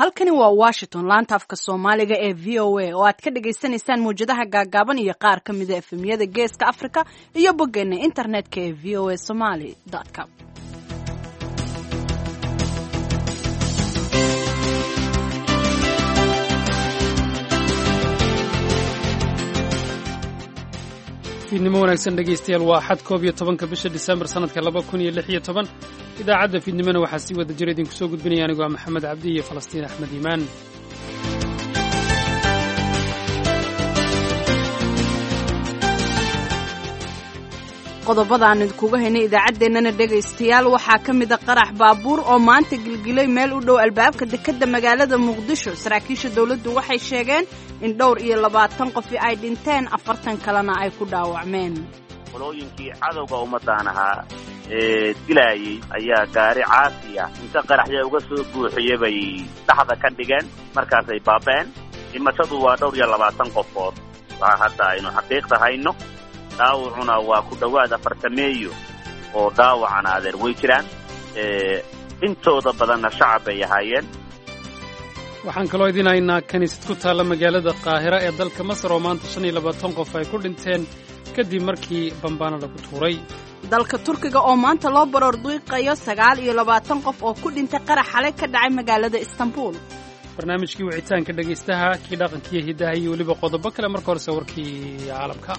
halkani waa washington laanta afka soomaaliga ee v o a oo aad ka dhagaysanaysaan mawjadaha gaagaaban iyo qaar ka mida efemyada geeska africa iyo boggeena internetka ee v o a somaly com fiidnimo wanaagsan dhegaystayaal waa axad koob iyo tobanka bisha disembar sannadka laba kun iyo lix iyo toban idaacadda fiidnimona waxaa sii wada jira idinku soo gudbinaya anigu waa maxamed cabdi iyo falastiin axmed iimaan qodobada aan idinkuga haynay idaacaddeenana dhegaystayaal waxaa ka mida qarax baabuur oo maanta gilgilay meel u dhow albaabka dekedda magaalada muqdisho saraakiisha dowladdu waxay sheegeen in dhowr iyo labaatan qofi ay dhinteen afartan kalena ay ku dhaawacmeen qolooyinkii cadowga ummadaan ahaa ee dilaayey ayaa gaari caasi ah inta qaraxya uga soo buuxiye bay dhaxda ka dhigeen markaasay baaba'een dhimashadu waa dhowr iyo labaatan qofood waa hadda aynu xaqiiqda hayno dhaawacuna waa ku dhowaad afartameeyo oo dhaawacana adeer way jiraan intooda badanna shacab bay ahaayeen waxaan kaloo idin haynaa kiniisad ku taalla magaalada qaahira ee dalka masar oo maanta shan iyo labaatan qof ay ku dhinteen kadib markii bambaana lagu tuuray dalka turkiga oo maanta loo baroor duiqayo sagaal iyo labaatan qof oo ku dhintay qarax xalay ka dhacay magaalada istanbul barnaamijkii wicitaanka dhegaystaha kii dhaqankiiyo hiddaha iyo weliba qodobo kale marka horese warkii caalamka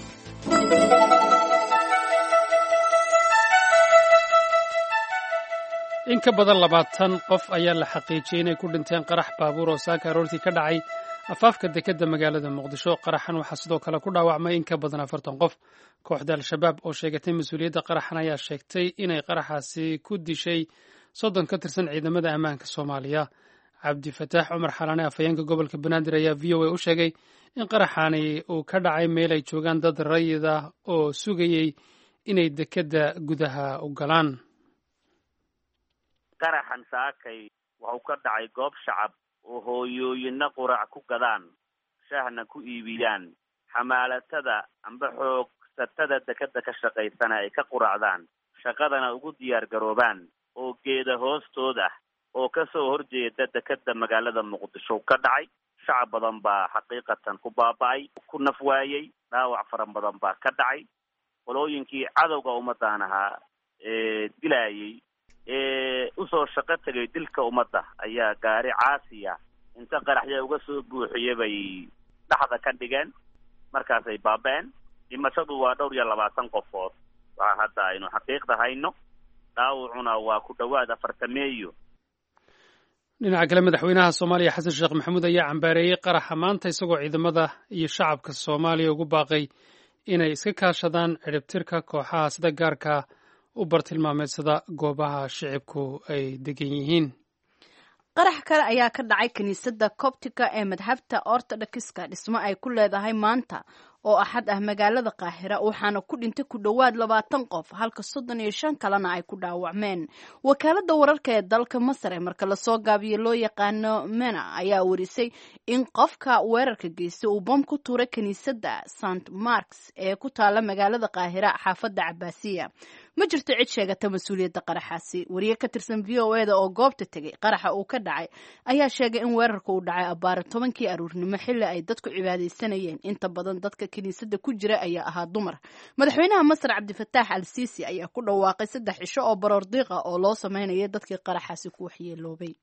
in ka badan labaatan qof ayaa la xaqiijiyey inay ku dhinteen qarax baabuur oo saaka aroortii ka dhacay afaafka dekedda magaalada muqdisho qaraxan waxaa sidoo kale ku dhaawacmay in ka badan afartan qof kooxda al-shabaab oo sheegatay mas-uuliyadda qaraxan ayaa sheegtay inay qaraxaasi ku dishay soddon ka tirsan ciidamada ammaanka soomaaliya cabdifataax cumar xalaane afhayeenka gobolka banaadir ayaa v o a u sheegay in qaraxani uu ka dhacay meel ay joogaan dad rayid ah oo sugayey inay dekedda gudaha u galaan qaraxan saakay wuxuu ka dhacay goob shacab oo hooyooyinna qurac ku gadaan shahna ku iibiyaan xamaalatada amba xoogsatada dekedda ka shaqaysana ay ka quracdaan shaqadana ugu diyaar garoobaan oo geeda hoostood ah oo ka soo horjeeda dekedda magaalada muqdisho ka dhacay shacab badan baa xaqiiqatan ku baaba'ay ku naf waayey dhaawac faran badan baa ka dhacay qolooyinkii cadowga ummadaan ahaa ee dilaayey ee usoo shaqo tegay dilka ummadda ayaa gaari caasi ah inta qaraxya uga soo buuxiye bay dhaxda ka dhigeen markaasay baaba'een dhimashadu waa dhowr iyo labaatan qofood waa hadda aynu xaqiiqda hayno dhaawacuna waa ku dhowaad afartameeyo dhinaca kale madaxweynaha soomaaliya xasan sheekh maxamuud ayaa cambaareeyey qaraxa maanta isagoo ciidamada iyo shacabka soomaaliya ugu baaqay inay iska kaashadaan ciribtirka kooxaha sida gaarka u bartilmaameedsada goobaha shicibku ay degan yihiin qarax kale ayaa ka dhacay kiniisadda coptica ee madhabta ortodokska dhismo ay ku leedahay maanta oo axad ah magaalada qaahira waxaana ku dhintay ku dhowaad labaatan qof halka soddon iyo shan kalena ay ku dhaawacmeen wakaaladda wararka ee dalka masar ee marka lasoo gaabiyo loo yaqaano mena ayaa warisay in qofka weerarka geystay uu bom ku tuuray kiniisadda st marks ee ku taala magaalada qaahira xaafadda cabaasiya ma jirto cid sheegata mas-uuliyadda qaraxaasi wariye ka tirsan v o eda oo goobta tegay qaraxa uu ka dhacay ayaa sheegay in weerarka uu dhacay abbaara tobankii aruurnimo xilli ay dadku cibaadaysanayeen inta badan dadka kiniisadda ku jira ayaa ahaa dumar madaxweynaha masar cabdifataax al siisi ayaa ku dhawaaqay saddex cisho oo baroor diiqa oo loo sameynaya dadkii qaraxaasi ku waxyeeloobay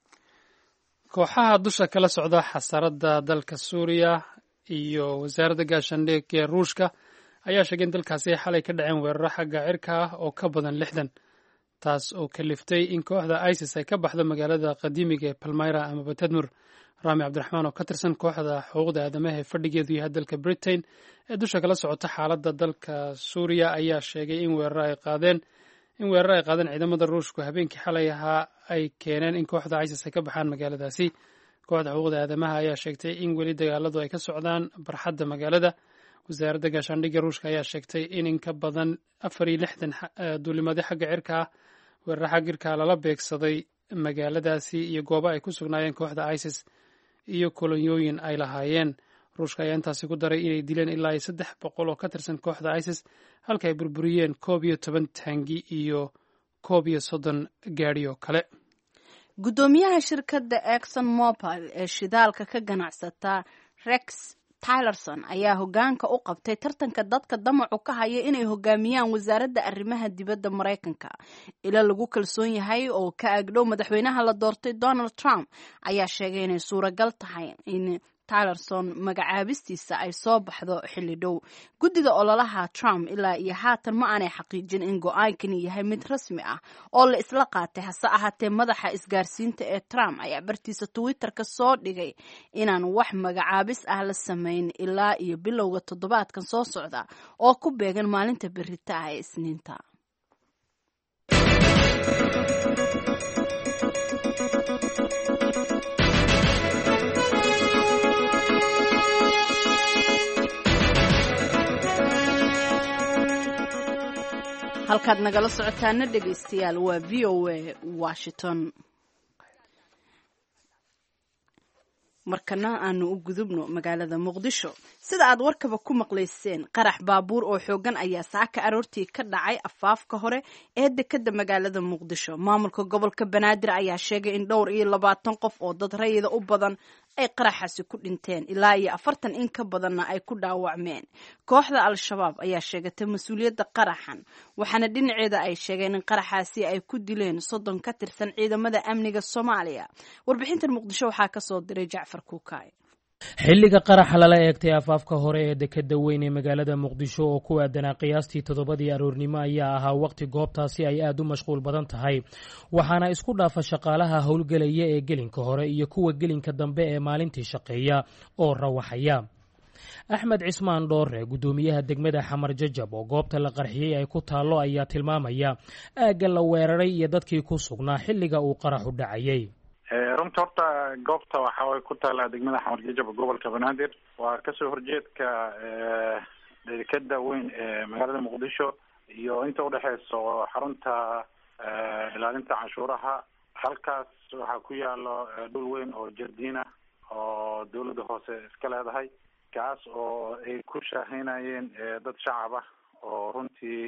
kooxaha dusha kala socda xasaaradda dalka suuriya iyo wasaaradda gaashaandhig ee ruushka ayaa sheegay in dalkaasi ay xalay ka dhaceen weeraro xagga cirka ah oo ka badan lixdan taas oo kaliftay in kooxda isis ay ka baxdo magaalada qadiimiga ee palmyra amaba tadmur raami cabdiraxmaan oo ka tirsan kooxda xuquuqda aadamaha ee fadhigeedu yahay dalka britain ee dusha kala socota xaaladda dalka suuriya ayaa sheegay in weeraro ay qaadeen in weeraro ay qaadeen ciidamada ruushku habeenkii xalay ahaa ay keeneen in kooxda isis ay ka baxaan magaaladaasi kooxda xuquuqda aadamaha ayaa sheegtay in weli dagaaladu ay ka socdaan barxadda magaalada wasaaradda gaashaandhigga ruushka ayaa sheegtay in in ka badan afar iyo lixdan duulimaadyo xagga cirka ah weeraro xagga cirka lala beegsaday magaaladaasi iyo goobo ay ku sugnaayeen kooxda isis iyo kolonyooyin ay lahaayeen ruushka ayaa intaasi ku daray inay dileen ilaa iyo saddex boqol oo ka tirsan kooxda isis halka ay burburiyeen koob iyo toban taangi iyo koob iyo soddon gaadhi oo kale guddoomiyaha shirkadda exon mobile ee shidaalka ka ganacsata rex tylerson ayaa hogaanka u qabtay tartanka dadka damacu ka haya inay hogaamiyaan wasaaradda arrimaha dibadda maraykanka ila lagu kalsoon yahay oo ka agdhow madaxweynaha la doortay donald trump ayaa sheegay inay suuragal tahay in tylerson magacaabistiisa ay soo baxdo xilli dhow guddiga ololaha trump ilaa iyo haatan ma aanay xaqiijin in go-aankani yahay mid rasmi ah oo la isla qaatay hase ahaatee madaxa isgaarsiinta ee trump ayaa bartiisa twitterka soo dhigay inaan wax magacaabis ah la samayn ilaa iyo bilowga toddobaadkan soo socda oo ku beegan maalinta berita ah ee isniinta halkaad nagala socotaana dhegaystayaal waa v o a washington markana aanu u gudubno magaalada muqdisho sida aad warkaba ku maqlayseen qarax baabuur oo xoogan ayaa saaka aroortii ka dhacay afaafka hore ee dekada magaalada muqdisho maamulka gobolka banaadir ayaa sheegay in dhowr iyo labaatan qof oo dad rayida u badan ay qaraxaasi ku dhinteen ilaa iyo afartan in ka badanna ay ku dhaawacmeen kooxda al-shabaab ayaa sheegatay mas-uuliyadda qaraxan waxaana dhinaceeda ay sheegeen in qaraxaasi ay ku dileen soddon ka tirsan ciidamada amniga soomaaliya warbixintan muqdisho waxaa kasoo diray jacfar kuukaay xilliga qaraxa lala eegtay afaafka hore ee dekeda weyn ee magaalada muqdisho oo ku aadanaa qiyaastii toddobadii aroornimo ayaa ahaa waqti goobtaasi ay aad u mashquul badan tahay waxaana isku dhaafa shaqaalaha howlgelaya ee gelinka hore iyo kuwa gelinka dambe ee maalintii shaqeeya oo rawaxaya axmed cismaan dhoore guddoomiyaha degmada xamar jajab oo goobta la qarxiyey ay ku taallo ayaa tilmaamaya aagga la weeraray iyo dadkii ku sugnaa xilliga uu qaraxu dhacayay runta horta goobta waxa way ku taalaa degmada xamar jajab gobolka banaadir waa kasoo horjeedka dekeda weyn ee magaalada muqdisho iyo inta udhexeyso xarunta ilaalinta canshuuraha halkaas waxaa ku yaalo dhul weyn oo jardiina oo dawladda hoose iska leedahay kaas oo ay ku shaaheynayeen dad shacab ah oo runtii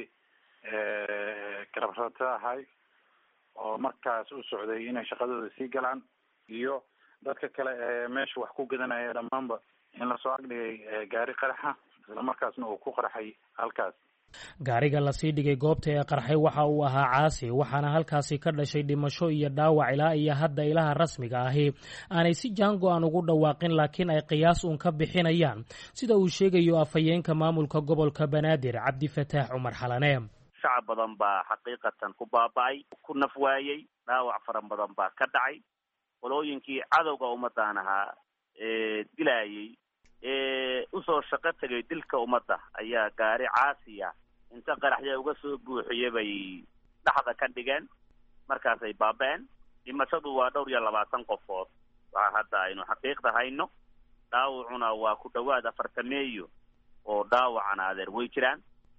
garabsata ahay oo markaas u socday inay shaqadooda sii galaan iyo dadka kale ee meesha wax ku gadanaya dhammaanba in lasoo agdhigay gaari qaraxa isla markaasna uu ku qarxay halkaas gaariga lasii dhigay goobta ee qarxay waxa uu ahaa caasi waxaana halkaasi ka dhashay dhimasho iyo dhaawac ilaa iyo hadda ilaha rasmiga ahi aanay si jaango-an ugu dhawaaqin laakiin ay qiyaas uun ka bixinayaan sida uu sheegayo afhayeenka maamulka gobolka banaadir cabdifataax cumar xalane shacab badan baa xaqiiqatan ku baaba-ay ku naf waayey dhaawac faran badan baa ka dhacay qolooyinkii cadowga ummaddan ahaa ee dilaayey ee usoo shaqo tegay dilka ummadda ayaa gaari caasiya inta qaraxya uga soo buuxiye bay dhaxda ka dhigeen markaasay baaba-een dhimashadu waa dhowr iyo labaatan qofood waa hadda aynu xaqiiqda hayno dhaawacuna waa ku dhawaad afartameeyo oo dhaawacana adeer way jiraan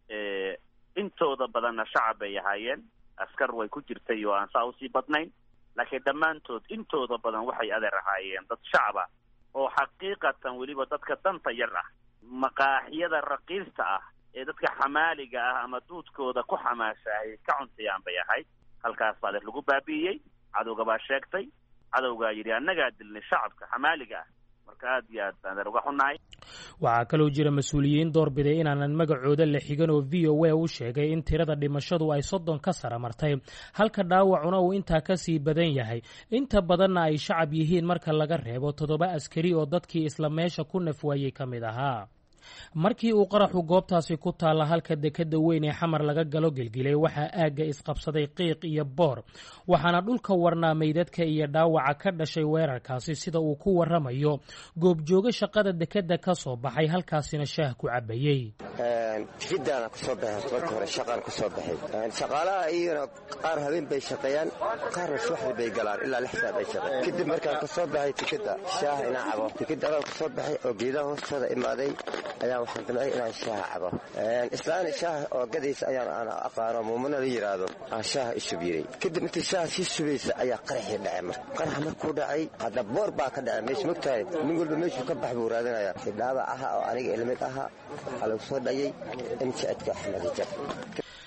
intooda badanna shacab bay ahaayeen askar way ku jirtay oo aan saa usii badnayn laakiin dhammaantood intooda badan waxay adeer ahaayeen dad shacab ah oo xaqiiqatan weliba dadka danta yar ah maqaaxiyada raqiista ah ee dadka xamaaliga ah ama duudkooda ku xamaashahay ka cuntayaan bay ahayd halkaas baa adeer lagu baabi'iyey cadowga baa sheegtay cadowgaa yidhi annagaa dilnay shacabka xamaaliga ah marka aad iyo aad baan adeer uga xunnahay waxaa kaloo jira mas-uuliyiin doorbiday inaanan magacooda la xigan oo v o a u sheegay in tirada dhimashadu ay soddon ka sara martay halka dhaawacuna uu intaa ka sii badan yahay inta badanna ay shacab yihiin marka laga reebo toddoba askari oo dadkii isla meesha ku nafwaayey ka mid ahaa markii uu qaraxu goobtaasi ku taalla halka dekeda weyn ee xamar laga galo gelgilay waxaa aagga isqabsaday qiiq iyo boor waxaana dhulka warnaa meydadka iyo dhaawaca ka dhashay weerarkaasi sida uu ku waramayo goobjoogo shaqada dekeda ka soo baxay halkaasina shaah ku cabayey tikidaana kusoo baxay marka hore shaqaan kusoo baxay shaqaalaha iyana qaar habeen bay shaqeeyaan qaarna subaxdii bay galaan ilaa lix saad ay shaqeen kadib markaan kasoo baxay tikida shaaha inaan cabo tikida adaan kasoo baxay oo geedaha hoostooda imaaday ayaan waxaan damcay inaan shaaha cabo islaan shaaha oo gadaysa ayaan aan aqaano muumana la yidhaahdo aan shaaha ishub yiray kadib intii shaaha sii subaysa ayaa qaraxii dhacay marka qaraxa markuu dhacay hadda boor baa ka dhacay meesha mogtahay nin walba meeshuu ka bax buu raadinaya dhaawac aha oo aniga ilmid aha waxaa lagu soo dhayay imjecedka axmed jab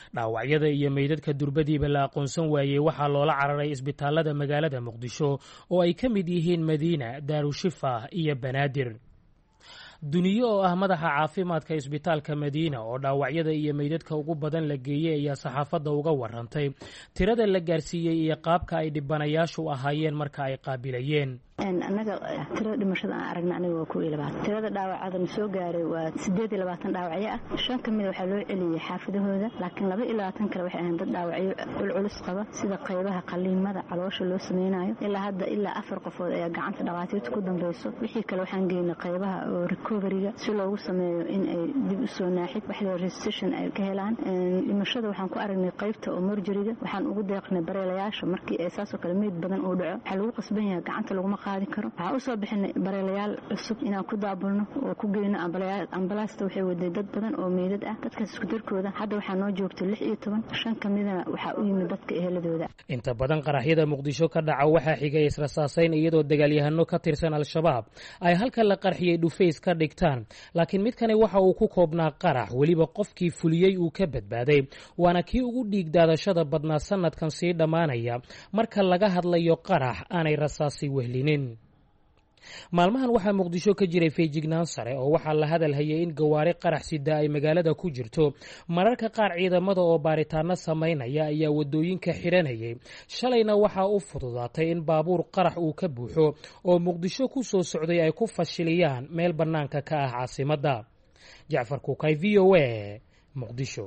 dhaawacyada iyo meydadka durbadiiba la aqoonsan waayey waxaa loola cararay isbitaalada magaalada muqdisho oo ay ka mid yihiin madiina daarushifa iyo banaadir duniyo oo ah madaxa caafimaadka isbitaalka madiina oo dhaawacyada iyo meydadka ugu badan la geeyey ayaa saxaafadda uga warantay tirada la gaarsiiyey iyo qaabka ay dhibanayaashu ahaayeen marka ay qaabilayeen annaga tirada dhimashada aan aragna aniga waa kow iyo labaatan tirada dhaawacada na soo gaaray waa sideed iyo labaatan dhaawacyo ah shan ka mida waxaa loo celiyey xaafadahooda laakiin laba iyo labaatan kale waxay ahayn dad dhaawacyo culculus qaba sida qaybaha qaliimada caloosha loo sameynayo ilaa hadda ilaa afar qofood ayaa gacanta dhakhaatiirta ku dambeyso wixii kale waxaan geynay qaybaha oo recoveryga si loogu sameeyo in ay dib usoo naaxid wax la restation ay ka helaan dhimashada waxaan ku aragnay qaybta oo morjariga waxaan ugu deeqnay bareelayaasha markii ay saasoo kale meyd badan uu dhaco waxaa lagu qasban yahay gacanta laguma waxaan usoo bixinay bareelayaal cusub inaan ku daabulno oo ku geyno ambalaasta waxay waday dad badan oo meydad ah dadkaas isku darkooda hadda waxaa noo joogta lix iyo toban shan ka midana waxaa u yimid dadka eheladooda inta badan qaraxyada muqdisho ka dhaca waxaa xigay israsaasayn iyadoo dagaalyahano ka tirsan al-shabaab ay halka la qarxiyey dhufays ka dhigtaan laakiin midkani waxa uu ku koobnaa qarax weliba qofkii fuliyey uu ka badbaaday waana kii ugu dhiig daadashada badnaa sanadkan sii dhammaanaya marka laga hadlayo qarax aanay rasaasi wehlinin maalmahan waxaa muqdisho ka jiray feejignaan sare oo waxaa la hadal hayay in gawaari qarax sida ay magaalada ku jirto mararka qaar ciidamada oo baaritaano samaynaya ayaa wadooyinka xiranayay shalayna waxaa u fududaatay in baabuur qarax uu ka buuxo oo muqdisho ku soo socday ay ku fashiliyaan meel bannaanka ka ah caasimadda jacfar kukay v o a muqdisho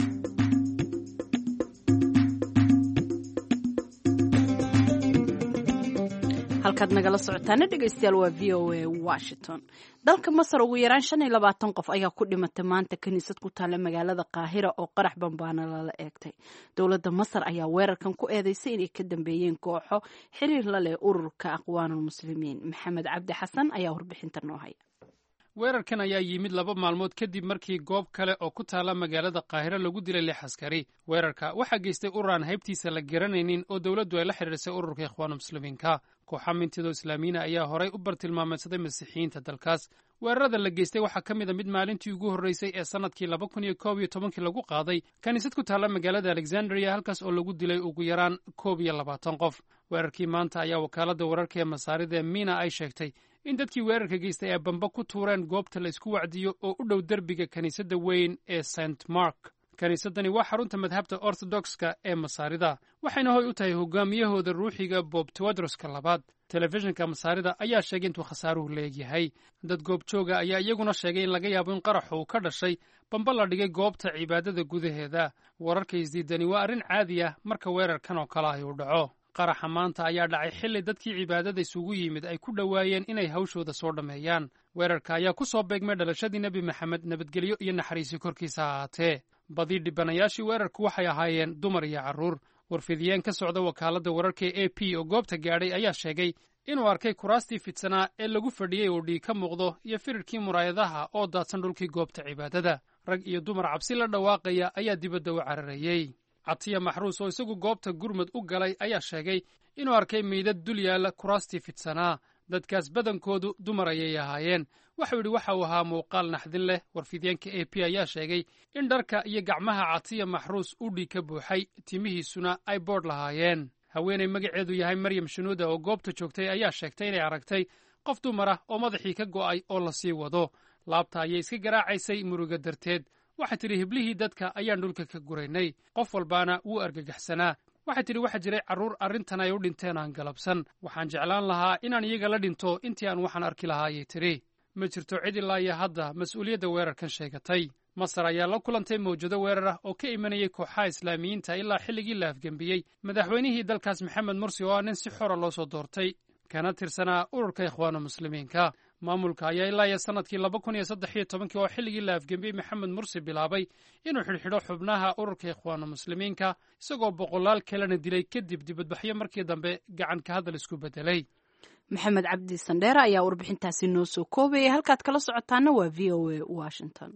halkaad nagala socotaana dhegeystayaal waa v o a washington dalka masar ugu yaraan shan iyo labaatan qof ayaa ku dhimatay maanta kiniisad ku taalla magaalada qaahira oo qarax bambaana lala eegtay dowladda masar ayaa weerarkan ku eedeysay inay ka dambeeyeen kooxo xiriir la leh ururka aqwaanulmuslimiin maxamed cabdi xasan ayaa warbixinta noo haya weerarkan ayaa yimid laba maalmood kadib markii goob kale oo ku taalla magaalada qaahiro lagu dilay lix askari weerarka waxaa geystay urur aan haybtiisa la garanaynin oo dowladdu ay la xidhiirsay ururka ikhwaanulmuslimiinka kooxa mintido islaamiina ayaa horay u bartilmaameedsaday masiixiyiinta dalkaas weerarada la geystay waxaa ka mid a mid maalintii ugu horreysay ee sannadkii laba kun iyo koob iyo tobankii lagu qaaday kiniisad ku taalla magaalada alexandria halkaas oo lagu dilay ugu yaraan koob iyo labaatan qof weerarkii maanta ayaa wakaaladda wararka ee masaarida ee miina ay sheegtay in dadkii weerarka geystay ay bamba ku tuureen goobta la isku wacdiyo oo u dhow derbiga kiniisadda weyn ee st mark kiniisaddani waa xarunta madhabta ortodokska ee masaarida waxayna hoy u tahay hogaamiyahooda ruuxiga bob tewodroska labaad telefishinka masaarida ayaa sheegay intuu khasaaruhu leegyahay dad goobjooga ayaa iyaguna sheegay in laga yaabo in qaraxu uu ka dhashay bamba la dhigay goobta cibaadada gudaheeda wararka isdiidani waa arrin caadi ah marka weerarkan oo kale ahi uu dhaco qaraxa maanta ayaa dhacay xilli dadkii cibaadada isugu yimid ay ku dhowaayeen inay hawshooda soo dhammeeyaan weerarka ayaa ku soo beegmay dhalashadii nebi maxamed nabadgelyo iyo naxariisi korkiisa ha ahaatee badii dhibanayaashii weerarku waxay ahaayeen dumar iyo carruur warfidiyeen ka socda wakaaladda wararka ee a p oo goobta gaadhay ayaa sheegay inuu arkay kuraastii fidsanaa ee lagu fadhiyey oo dhiig ka muuqdo iyo firirkii muraayadaha oo daadsan dhulkii goobta cibaadada rag iyo dumar cabsi la dhawaaqaya ayaa dibadda u cararayey catiya maxruus oo isagu goobta gurmud u galay ayaa sheegay inuu arkay meydad dul yaalla kuraastii fidsanaa dadkaas badankoodu dumar ayay ahaayeen waxau yidhi waxa uu ahaa muuqaal naxdin leh warfidyaenka a p ayaa sheegay in dharka iyo gacmaha catiya maxruus u dhiig ka buuxay timihiisuna ay boodh lahaayeen haweenay magaceedu yahay maryam shanuuda oo goobta joogtay ayaa sheegtay inay aragtay qof dumar ah oo madaxii ka go'ay oo la sii wado laabta ayay iska garaacaysay muruga darteed waxay tidhi hiblihii dadka ayaan dhulka ka guraynay qof walbaana wuu argagaxsanaa waxay tidhi waxaa jiray carruur arrintan ay u dhinteen aan galabsan waxaan jeclaan lahaa inaan iyaga la dhinto intii aan waxaan arki lahaa ayay tidhi ma jirto cid ilaa iyo hadda mas-uuliyadda weerarkan sheegatay masar ayaa la kulantay mawjado weerar ah oo ka imanayay kooxaha islaamiyiinta ilaa xilligii la afgembiyey madaxweynihii dalkaas maxamed mursi oo ah nin si xora loo soo doortay kana tirsanaa ururka ikhwaanu muslimiinka maamulka ayaa ilaa iyo sannadkii laba kun iyo saddex iyo tobankii oo xilligii la afgembiyey maxamed mursi bilaabay inuu xidhxidho xubnaha ururka ikhwaanu muslimiinka isagoo boqolaal kalena dilay kadib dibadbaxyo markii dambe gacan ka hadal isku beddelay maxamed cabdi sandheere ayaa warbixintaasi noo soo koobayay halkaad kala socotaana waa v o a washington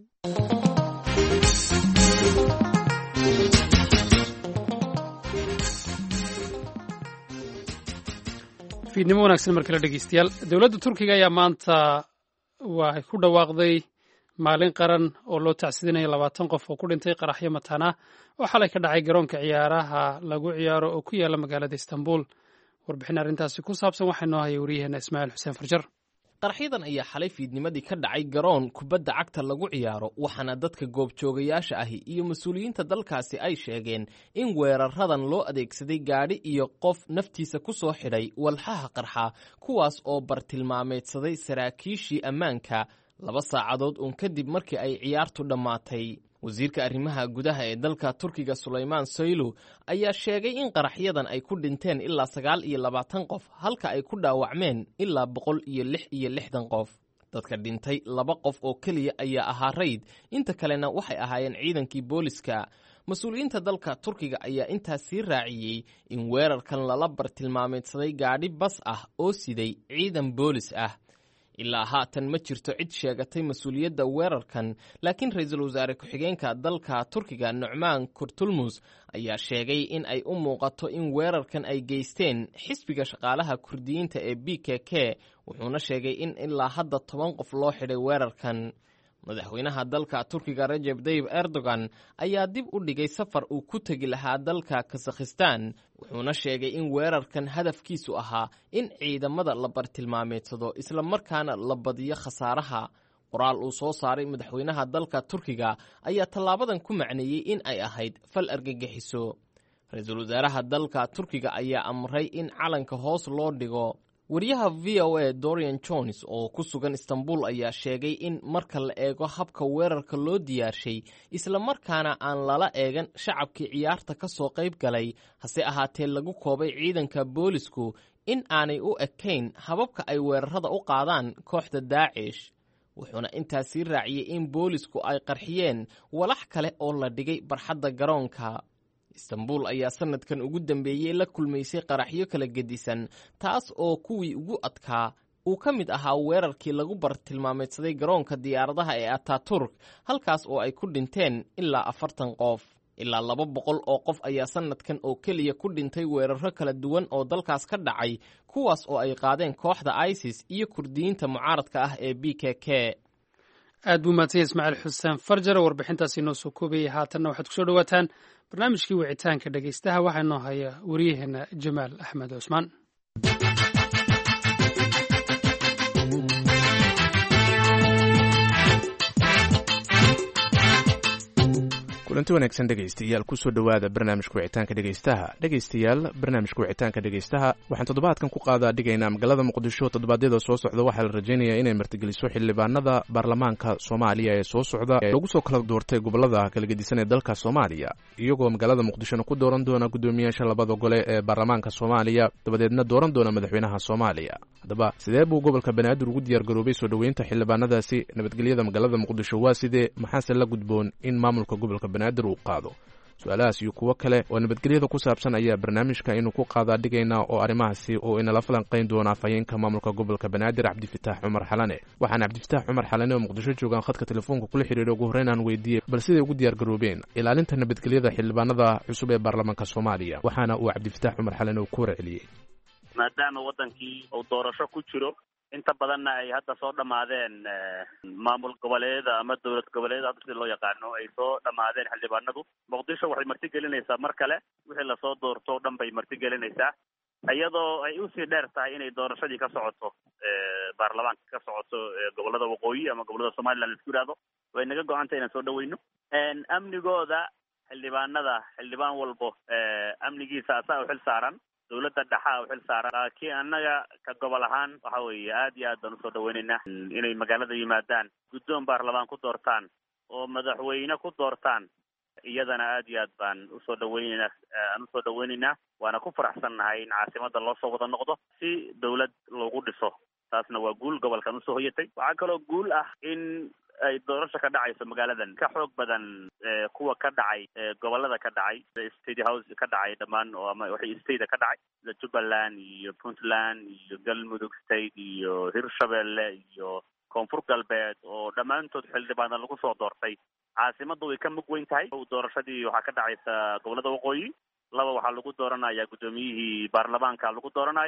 fiidnimo wanaagsan mar kale dhegeystayaal dowladda turkiga ayaa maanta waxay ku dhawaaqday maalin qaran oo loo tacsidinayo labaatan qof oo ku dhintay qaraxyo mataana oo xalay ka dhacay garoonka ciyaaraha lagu ciyaaro oo ku yaala magaalada istanbul warbixin arrintaasi ku saabsan waxaa noo haya waryaheena ismaaciil xuseen farjar qaraxyadan ayaa xalay fiidnimadii ka dhacay garoon kubadda cagta lagu ciyaaro waxaana dadka goobjoogayaasha ahi iyo mas-uuliyiinta dalkaasi ay sheegeen in weeraradan loo adeegsaday gaadhi iyo qof naftiisa ku soo xidhay walxaha qarxa kuwaas oo bartilmaameedsaday saraakiishii ammaanka laba saacadood uun kadib markii ay ciyaartu dhammaatay wasiirka arrimaha gudaha ee dalka turkiga sulaymaan soylu ayaa sheegay in qaraxyadan ay ku dhinteen ilaa sagaal iyo labaatan qof halka ay ku dhaawacmeen ilaa boqol iyo lix iyo lixdan qof dadka dhintay laba qof oo keliya ayaa ahaa rayd inta kalena waxay ahaayeen ciidankii booliska mas-uuliyiinta dalka turkiga ayaa intaas sii raaciyey in weerarkan lala bartilmaameedsaday gaadhi bas ah oo siday ciidan boolis ah ilaa haatan ma jirto cid sheegatay mas-uuliyadda weerarkan laakiin ra-iisul wasaare ku-xigeenka dalka turkiga nucmaan kurtulmus ayaa sheegay in ay u muuqato in weerarkan ay geysteen xisbiga shaqaalaha kurdiyiinta ee b k k wuxuuna sheegay in ilaa hadda toban qof loo xidhay weerarkan madaxweynaha dalka turkiga rajeb tayib erdogan ayaa dib u dhigay safar uu ku tegi lahaa dalka kasakhistan wuxuuna sheegay in weerarkan hadafkiisu ahaa in ciidamada la bartilmaameedsado islamarkaana la badiyo khasaaraha qoraal uu soo saaray madaxweynaha dalka turkiga ayaa tallaabadan ku macneeyey in ay ahayd fal argagixiso ra-iisul wasaaraha dalka turkiga ayaa amray in calanka hoos loo dhigo wariyaha v o a dorian jones oo ku sugan istanbul ayaa sheegay in marka la eego habka weerarka loo diyaarshay islamarkaana aan lala eegan shacabkii ciyaarta ka soo qayb galay hase ahaatee lagu koobay ciidanka boolisku in aanay u ekayn hababka ay weerarada u qaadaan kooxda daacish wuxuuna intaas sii raaciyey in boolisku ay qarxiyeen walax kale oo la dhigay barxadda garoonka istanbul ayaa sanadkan ugu dambeeyey la kulmaysay qaraxyo kala gedisan taas oo kuwii ugu adkaa uu ka mid ahaa weerarkii lagu bartilmaameedsaday garoonka diyaaradaha ee ataturk halkaas oo ay ku dhinteen ilaa afartan qof ilaa laba boqol oo qof ayaa sanadkan oo keliya ku dhintay weeraro kala duwan oo dalkaas ka dhacay kuwaas oo ay qaadeen kooxda isis iyo kurdiyiinta mucaaradka ah ee b k k aad buu mahadsanya ismaaciil xuseen farjar warbixintaasi noo soo koobayay haatanna waxaad kusoo dhawaataan barnaamijkii wicitaanka dhegaystaha waxaa noo haya waryaheena jamaal axmed cusmaan kulanti wanaagsan dhegaystayaal kusoo dhowaada barnaamijka wicitaanka dhegaystaha dhegaystayaal barnaamijka wicitaanka dhegaystaha waxaan toddobaadkan ku qaadaa dhigaynaa magaalada muqdisho toddobaadyada soo socda waxaa la rajaynayaa inay martigeliso xildhibaanada baarlamaanka soomaaliya ee soo socda ee lagu soo kala doortay gobolada kala gedisan ee dalka soomaaliya iyagoo magaalada muqdishona ku dooran doona guddoomiyaasha labada gole ee baarlamaanka soomaaliya dabadeedna dooran doona madaxweynaha soomaaliya haddaba sidee buu gobolka banaadir ugu diyaargaroobay soo dhoweynta xildhibaanadaasi nabadgelyada magaalada muqdisho waa sidee maxaase la gudboon in maamulka gobolka banaadir uu qaado su-aalahaas iyo kuwo kale oo nabadgelyada ku saabsan ayaa barnaamijka inuu ku qaadaa dhigaynaa oo arrimahaasi oo inala falanqayn doona afhayeenka maamulka gobolka banaadir cabdifitaax cumar xalane waxaana cabdifitaax cumar xalane oo muqdisho joogaan khadka telefoonka kula xidhiiray ugu horreyn aan weydiiyey bal siday ugu diyaargaroobeen ilaalinta nabadgelyada xildhibaanada cusub ee baarlamaanka soomaaliya waxaana uu cabdifitaax cumar xalane uu ku warceliyey maadaama wadankii uu doorasho ku jiro inta badanna ay hadda soo dhammaadeen maamul goboleeda ama dowlad goboleeda hadda sida loo yaqaano ay soo dhammaadeen xildhibaanadu muqdisho waxay martigelinaysaa mar kale wixii lasoo doorto o dhan bay martigelinaysaa iyadoo ay usii dheer tahay inay doorashadii ka socoto baarlamaanka ka socoto gobolada waqooyi ama gobolada somaliland laisku yihahdo way naga go-antay inaan soo dhaweyno amnigooda xildhibaanada xildhibaan walbo amnigiisa asaa u xil saaran dawladda dhaxaa u xil saaran laakiin annaga ka gobol ahaan waxa weeye aad iyo aad baan usoo dhaweynaynaa inay magaalada yimaadaan guddoon baarlamaan ku doortaan oo madaxweyne ku doortaan iyadana aad iyo aad baan usoo dhaweyneynaa aan usoo dhaweyneynaa waana ku faraxsannahay in caasimada loo soo wada noqdo si dawlad lagu dhiso taasna waa guul gobolkan usoo hoyatay waxaa kaloo guul ah in ay doorasho ka dhacayso magaaladan ka xoog badan kuwa ka dhacay gobolada ka dhacay state house ka dhacay dhammaan oo ama waxay state ka dhacay sida jubbaland iyo puntland iyo galmudug state iyo hirshabelle iyo koonfur galbeed oo dhammaantood xildhibaana lagu soo doortay caasimadu way ka mug weyn tahay doorashadii waxaa ka dhacaysa gobolada waqooyi laba waxaa lagu dooranaya guddoomiyihii baarlamaanka lagu dooranaya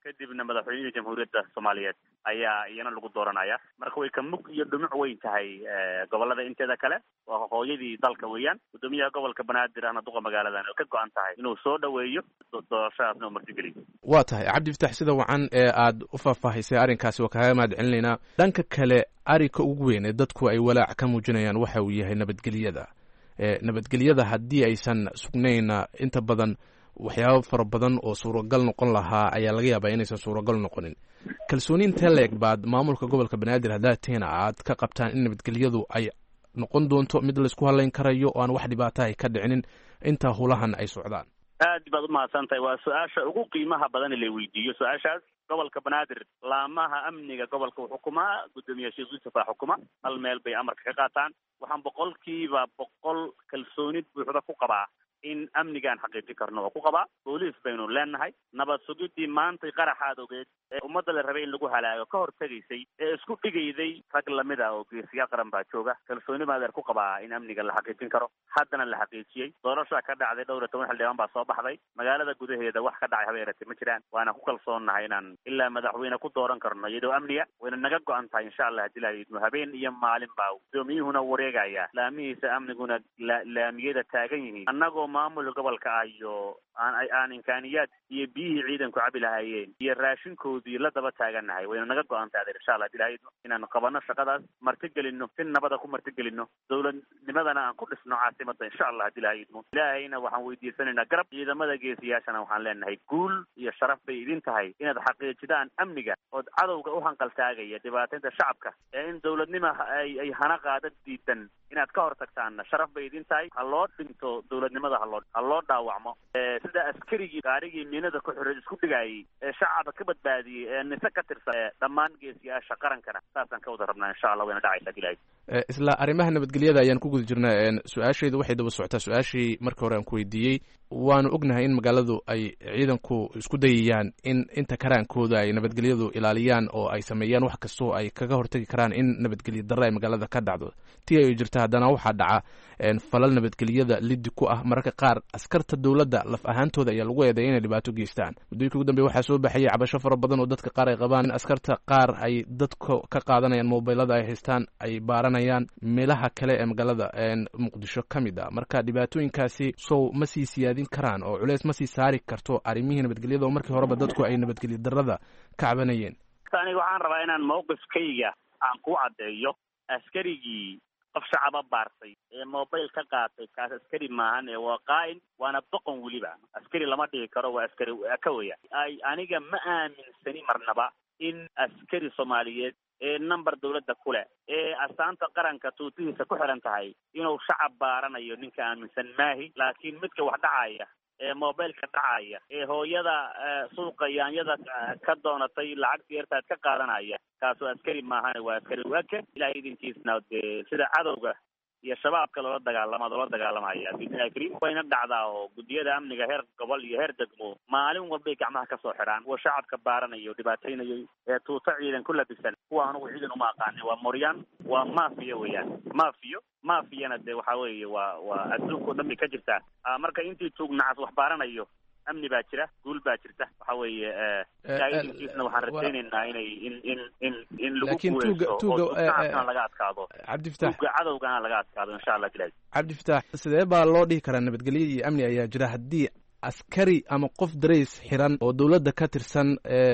kadibna madaxweynihii jamhuuriyadda soomaaliyeed ayaa iyana lagu dooranaya marka way ka mug iyo dhumuc weyn tahay gobolada inteeda kale waa hooyadii dalka weeyaan guddoomiyaha gobolka banaadir ahna duqa magaaladan oo ka go-an tahay inuu soo dhaweeyo doorashadaasna uu martigeliyo waa tahay cabdi fatax sida wacan ee aad u faahfaahisay arrinkaasi waa kaaga mahad celinaynaa dhanka kale arrinka ugu weyn ee dadku ay walaac ka muujinayaan waxa uu yahay nabadgelyada nabadgelyada haddii aysan sugnayna inta badan waxyaabo fara badan oo suuragal noqon lahaa ayaa laga yaabaa inaysan suuragal noqonin kalsooni intee la-eg baad maamulka gobolka banaadir haddaad tiina aad ka qabtaan in nabadgelyadu ay noqon doonto mid laysku halayn karayo oo aan wax dhibaata ay ka dhicinin intaa hulahan ay socdaan aad baad umahadsan tahay waa su-aasha ugu qiimaha badan la weydiiyo su-aashaas gobolka banaadir laamaha amniga gobolka uu xukumaa guddoomiye sheekh yuusuf aa xukuma hal meel bay amarka ka qaataan waxaan boqolkiiba boqol kalsoonid buuxda ku qabaa in amnigaan xaqiijin karno oo ku qabaa booliis baynu leenahay nabad sugidii maantay qaraxaad ogeed ee ummadda la rabay in lagu halaago ka hor tegaysay ee isku dhigayday rag lamid ah oo geesiyaal qaran baa jooga kalsooni maadeer ku qabaa in amniga la xaqiijin karo haddana la xaqiijiyey doorashaa ka dhacday dhowr iyo toban xildhibaan baa soo baxday magaalada gudaheeda wax ka dhacay haba yaratee ma jiraan waana ku kalsoonnahay inaan ilaa madaxweyne ku dooran karno iyadoo amniga wayna naga go-an tahay insha allah hadii la idmo habeen iyo maalin baa gudoomiyuhuna wareegaya laamihiisa amniguna laamiyada taagan yihiin annagoo maamul gobolka ah iyo aan aan imkaaniyaad iyo biyihii ciidanku cabi lahaayeen iyo raashinkoodii la daba taagannahay wayna naga go-an tahay adeer insha allah hadii lahayd inaan qabano shaqadaas martigelino si nabada ku martigelino dowladnimadana aan ku dhisno caasimada insha allah hadii lahaydmo ilaahayna waxaan weydiisanaynaa garab ciidamada geesiyaashana waxaan leenahay guul iyo sharaf bay idin tahay inaad xaqiijidaan amniga ood cadowga u hanqaltaagaya dhibaataynta shacabka ee in dowladnima ay ay hana qaada diidan inaad ka hor tagtaanna sharaf bay idin tahay ha loo dhinto dowladnimada haloo ha loo dhaawacmo sida askarigii gaarigii miinada ku xiray isku dhigaayay ee shacabka ka badbaadiyey ee nise ka tirsan ee dhammaan geesiyaasha qarankana saasaan ka wada rabnaa insha allah wayna dhacaysaa ilahay isla arrimaha nabadgelyada ayaan ku guda jirnaa su-aashaydu waxay daba socotaa su-aashii markii hore aan ku weydiiyey waanu ognahay in magaaladu ay ciidanku isku dayayaan in inta karaankooda ay nabadgelyadu ilaaliyaan oo ay sameeyaan wax kastoo ay kaga hortagi karaan in nabadgelyo darre ay magaalada ka dhacdo tii ay jirta haddana waxaa dhaca falal nabadgelyada lidi ku ah mararka qaar askarta dowladda laf ahaantooda ayaa lagu eedeya inay dhibaato geystaan muddooyinkii ugu dambeya waxaa soo baxayay cabasho fara badan oo dadka qaar ay qabaan in askarta qaar ay dadka ka qaadanayaan mobilada ay haystaan ay baaranayaan meelaha kale ee magaalada muqdisho ka mid a marka dhibaatooyinkaasi sow ma sii siyaadin karaan oo culeys ma sii saari karto arrimihii nabadgelyada oo markii horeba dadku ay nabadgelyo darrada ka cabanayeen aniga waxaan rabaa inaan mawqifkayga aan ku caddeeyo askarigii qof shacaba baartay ee mobile ka qaatay kaas askari maahan ee waa qaa'in waana boqon weliba askari lama dhigi karo waa askari ka weya ay aniga ma aaminsani marnaba in askari soomaaliyeed ee number dawladda ku leh ee astaanta qaranka tuutihiisa ku xiran tahay inuu shacab baaranayo ninka aaminsan maahi laakiin midka wax dhacaya ee mobileka dhacaya ee hooyada suuqa yaanyada ka doonatay lacagta yartaad ka qaadanaya kaasoo askari maahane waa askari waake ilahay idinkiisna dee sida cadowga iyo shabaabka loola dagaalama loola dagaalamaya bismillahi kariim wayna dhacdaa oo guddiyada amniga heer gobol iyo heer degmo maalin walbay gacmaha kasoo xidhaan kuwa shacabka baaranayo dhibaataynayay ee tuuto ciidan ku labisan kuwa anugu ciidan uma aqaanin waa moryaan waa mafiya weeyaan mafiyo mafiyana dee waxa weeye waa waa adduunka o dhan bay ka jirtaa marka intii tuug nacas wax baaranayo amni baa jira guul baa jirta waxa weeye idinkiisna waxaan rajaynaynaa inay in in in in lagu guuleysto oo tuugacasna laga adkaado cabdifatax tuuga cadowgana laga adkaado insha allah bilahi cabdifatax sidee baa loo dhihi karaa nabadgelyo iyo amni ayaa jira haddii askari ama qof darays xiran oo dowladda ka tirsan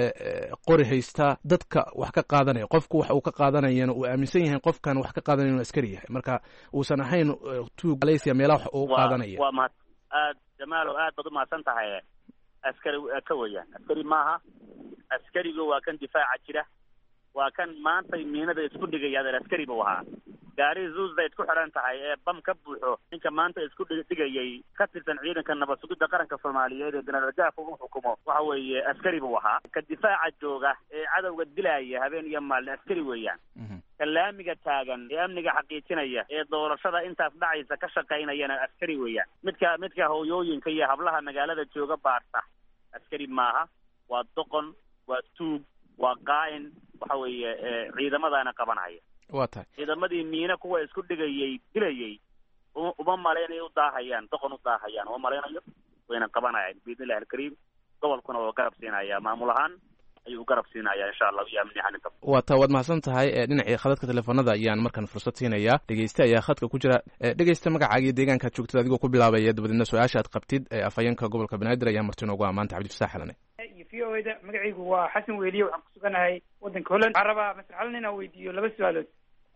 qori haysta dadka wax ka qaadanaya qofku wax uu ka qaadanayana uu aaminsan yahay qofkan wax ka qaadanaya inuu askari yahay marka uusan ahayn tuug malaysia meelaha wax uu qaadanaya waa mahad aad jamaalo aad baad umahadsan tahay askari ka weeyaan askari maaha askarigu waa kan difaaca jira waa kan maantay miinada isku dhigaya adeer askari buu ahaa gaari zuusbayd ku xidhan tahay ee bam ka buuxo ninka maanta isku dhigayay ka tirsan ciidanka nabad sugidda qaranka soomaaliyeed ee generaal gaafka uu xukumo waxa weeye askari buu ahaa ka difaaca jooga ee cadowga dilaya habeen iyo maalin askari weeyaan ka laamiga taagan ee amniga xaqiijinaya ee doorashada intaas dhacaysa ka shaqaynayana askari weeyaan midka midka hooyooyinka iyo hablaha magaalada jooga baarta askari maaha waa doqon waa tuug waa qaa'in waxa weeye ciidamadaana qabanaya waa tahay ciidamadii miine kuwa isku dhigayay dilayay uma malaynayo u daahayaan doqon u daahayaan uma malaynayo wayna qabanayaan biidni illahi alkariim gobolkuna waa garab siinaya maamul ahaan ayuu garab siinaya insha allah iyo amni ahaan intaba waa taa waad mahadsan tahay dhinacii khadadka telefoonada ayaan markan fursad siinayaa dhegeyste ayaa khadka ku jira dhegeyste magacaaga iyo deegaankaad joogtid adigoo ku bilaabaya dabadeedna su-aasha aad qabtid afhayeenka gobolka banaadir ayaa marti noogu amaanta cabdifasax xalane iyo v o da magacaygu waa xasan weliye waxaan ku suganahay waddanka holland waxaan rabaa master xalan inaan weydiiyo laba su-aalood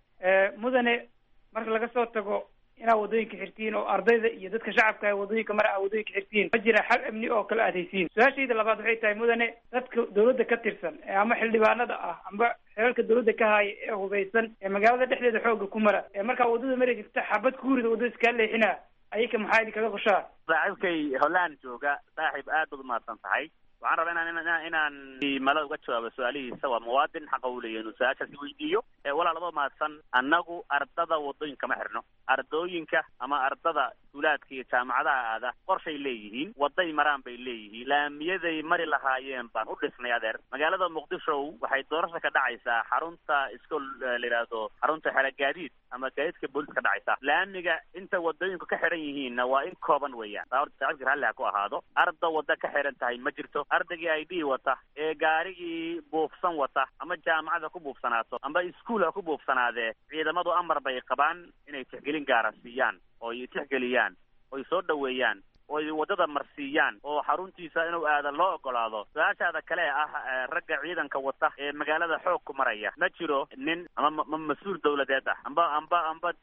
mudane marka laga soo tago inaad waddooyinka xirtiin oo ardayda iyo dadka shacabka ah waddooyinka mara aad waddooyinka xirtiin ma jira xal amni oo kala aadaysiin su-aashayda labaad waxay tahay mudane dadka dawladda ka tirsan ee ama xildhibaanada ah amba xeerarka dawladda ka haaya ee hubaysan ee magaalada dhexdeeda xooga ku mara ee markaa waddada mari jirta xabad kuurida waddada iskaa leexina ayaka maxaa idin kaga qoshaa saaxiibkay holland jooga saaxiib aad baad umahadsan tahay waxaan rabaa inaan inaan inaan mala uga jawaabo su-aalihiisa waa muwaadin xaqa u leeyahy inuu su-aashaasi weydiiyo walaal adoo mahadsan annagu ardada waddooyinka ma xirno ardooyinka ama ardada iskuulaadka iyo jaamacadaha aada qorshay leeyihiin waday maraan bay leeyihiin laamiyaday mari lahaayeen baan u dhisnay adeer magaalada muqdisho waxay doorasha ka dhacaysaa xarunta iskool la yidhaahdo xarunta xera gaadiid ama gaadiidka booliska ka dhacaysa laamiga inta wadooyinku ka xiran yihiinna waa in kooban weeyaan saa horta saaxiibka ralli ha ku ahaado arda wadda ka xiran tahay ma jirto ardaygii i d wata ee gaarigii buufsan wata ama jaamacada ku buufsanaato amba iskuol ha ku buufsanaadee ciidamadu amar bay qabaan inay tixgelin gaara siiyaan oo ay tixgeliyaan oy soo dhoweeyaan oo ay waddada marsiiyaan oo xaruntiisa inuu aada loo ogolaado su-aashaada kale ah ragga ciidanka wata ee magaalada xoog ku maraya ma jiro nin ama ma mas-uul dawladeed ah amba amba amba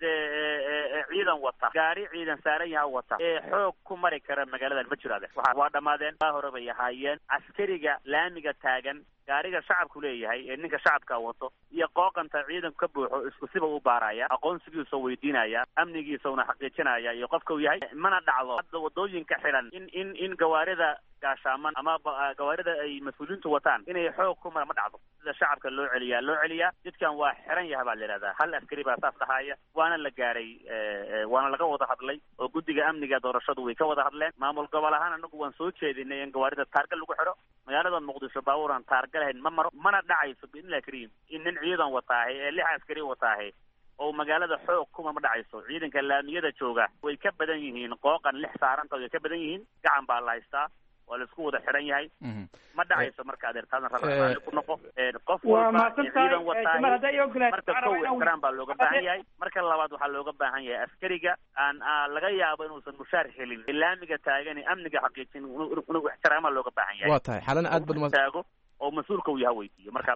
dee ciidan wata gaari ciidan saaran yaha wata ee xoog ku mari kara magaaladan ma jiro ade waa waa dhammaadeen baa hore bay ahaayeen askariga laamiga taagan gaariga shacabku leeyahay ee ninka shacabka wato iyo qooqanta ciidanku ka buuxo isku siba u baaraya aqoonsigiisa weydiinaya amnigiisa una xaqiijinaya iyo qofka uu yahay mana dhacdo hadda wadooyinka xiran in in in gawaarida gaashaaman ama gawaarida ay mas-uuliyiintu wataan inay xoog ku mara ma dhacdo sida shacabka loo celiyaa loo celiyaa jidkan waa xiran yaha baa la yidhahdaa hal askari baa saas dhahaya waana la gaaray waana laga wada hadlay oo guddiga amniga doorashadu way ka wada hadleen maamul gobol ahaan anagu waan soo jeedinay in gawaarida taarga lagu xidho magaalada muqdisho baabuuran taarga lahayn ma maro mana dhacayso biidnillahi kariim in nin ciidan wataahay ee lix askari wataahay oo magaalada xoog kuma ma dhacayso ciidanka laamiyada jooga way ka badan yihiin qooqan lix saaranta way ka badan yihiin gacan baa la haystaa waa la isku wada xiran yahay ma dhacayso marka adeertaadan raalli ku noqo qof walba ciidan wataahay marka kow ixtiraam baa looga baahan yahay marka labaad waxaa looga baahan yahay askariga aan laga yaabo inuusan mushaar helin laamiga taagan amniga xaqiijin inuu ixtiraama looga baahan yahay waa tahay xalana aad bad taago oo mas-uulka uu yaha weydiiyo marka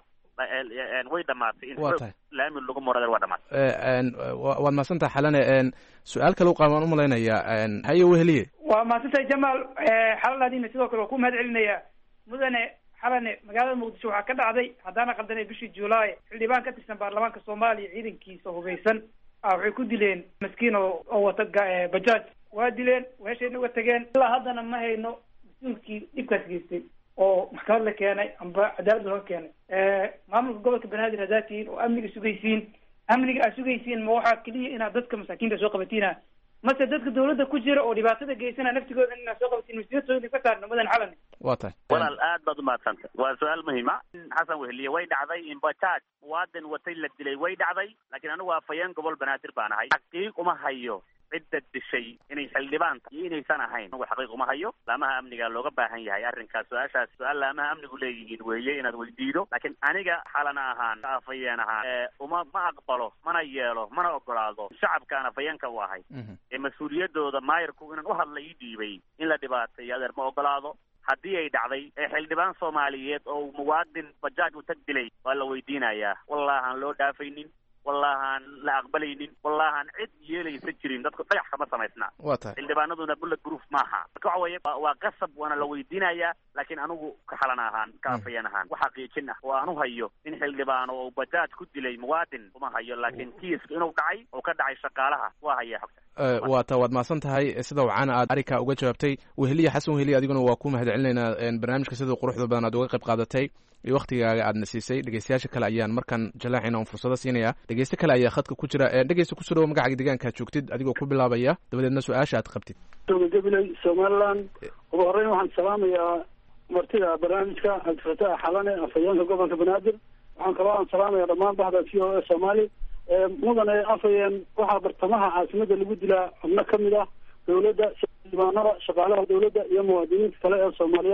way dhamaatay in waa tahay laami lagu marader waa dhamaatay waad mahadsantaha xalane su-aal kale u qaba waan umalaynayaa haye weheliye waa mahadsantahay jamaal xalalaadiina sidoo kale waa ku mahad celinayaa mudane xalane magaalada muqdisho waxaa ka dhacday haddaana qaldanay bishii juulaay xildhibaan ka tirsan baarlamaanka soomaaliya ciidankiisa hubeysan ah waxay ku dileen maskiin oo oo wata bajaaj waa dileen weeshayna uga tageen ilaa haddana ma hayno mas-uulkii dhibkaas geystay oo maxkamad la keenay amba cadaalad laga keenay maamulka gobolka banaadir haddaad tihiin oo amniga sugaysiin amniga aad sugaysiin ma waxaa keliya inaad dadka masaakiinta soo qabatina mase dadka dawladda ku jira oo dhibaatada geysana naftigooda inaad soo qabatiin mas-uuliyadooda ka saarno mudan xalani waa tahay walaal aad baad umahadsantay waa su-aal muhiima xasan weheliye way dhacday in bajaaj muwaadin watay la dilay way dhacday laakiin anigu afhayeen gobol banaadir baan ahay xaqiiq uma hayo cidda dishay inay xildhibaan tahay iyo inaysan ahayn anigu xaqiiq uma hayo laamaha amniga looga baahan yahay arrinkaas su-aashaas su-aal laamaha amnigu leeyihiin weeye inaad weydiido laakiin aniga xalana ahaan afhayeen ahaan uma ma aqbalo mana yeelo mana ogolaado shacabkaan afhayeenka u ahay ee mas-uuliyadooda maayirku inaan u hadla ii dhiibay in la dhibaateeyo adeer ma ogolaado haddii ay dhacday ee xildhibaan soomaaliyeed oo muwaadin bajaaj u tag dilay waa la weydiinayaa wallahaan loo dhaafaynin wallahaan la aqbalaynin wallahaan cid yeelaysa jirin dadku dhagax kama samaysna waa tahay xildhibaanaduna bullet proof maaha marka waxa weeye waa qasab waana la weydiinayaa laakiin anigu ka xalan ahaan ka afayeen ahaan wax xaqiijin ah oo aan u hayo in xildhibaano oo bajaaj ku dilay muwaadin uma hayo laakiin kiiska inuu dhacay oo ka dhacay shaqaalaha waa haya xogta waa ta waad mahadsan tahay sida wacana aad arrinkaa uga jawaabtay weheliya xasan weheliya adiguna waa ku mahad celinaynaa barnaamijka sida quruxda badan aad uga qayb qaadatay iyo waktigaaga aadna siisay dhegeystayaasha kale ayaan markan jalaacina un fursado siinaya dhegeyste kale ayaa khadka ku jira dhegeysta kusoo dhawo magacaaga deegaankaad joogtid adigoo ku bilaabaya dabadeedna su-aasha aad qabtid gabiley somaliland ugu horreyn waxaan salaamayaa martida barnaamijka cabdifataax xalane afhayeenka gobolka banaadir waxaan kaloo aan salaamaya dhammaan bahda v o a soomaali mudane afhayeen waxaa bartamaha caasimada lagu dilaa xubno kamid ah dawladda xildhibaanada shaqaalaha dawladda iyo muwaadiniinta kale ee soomaaliyeed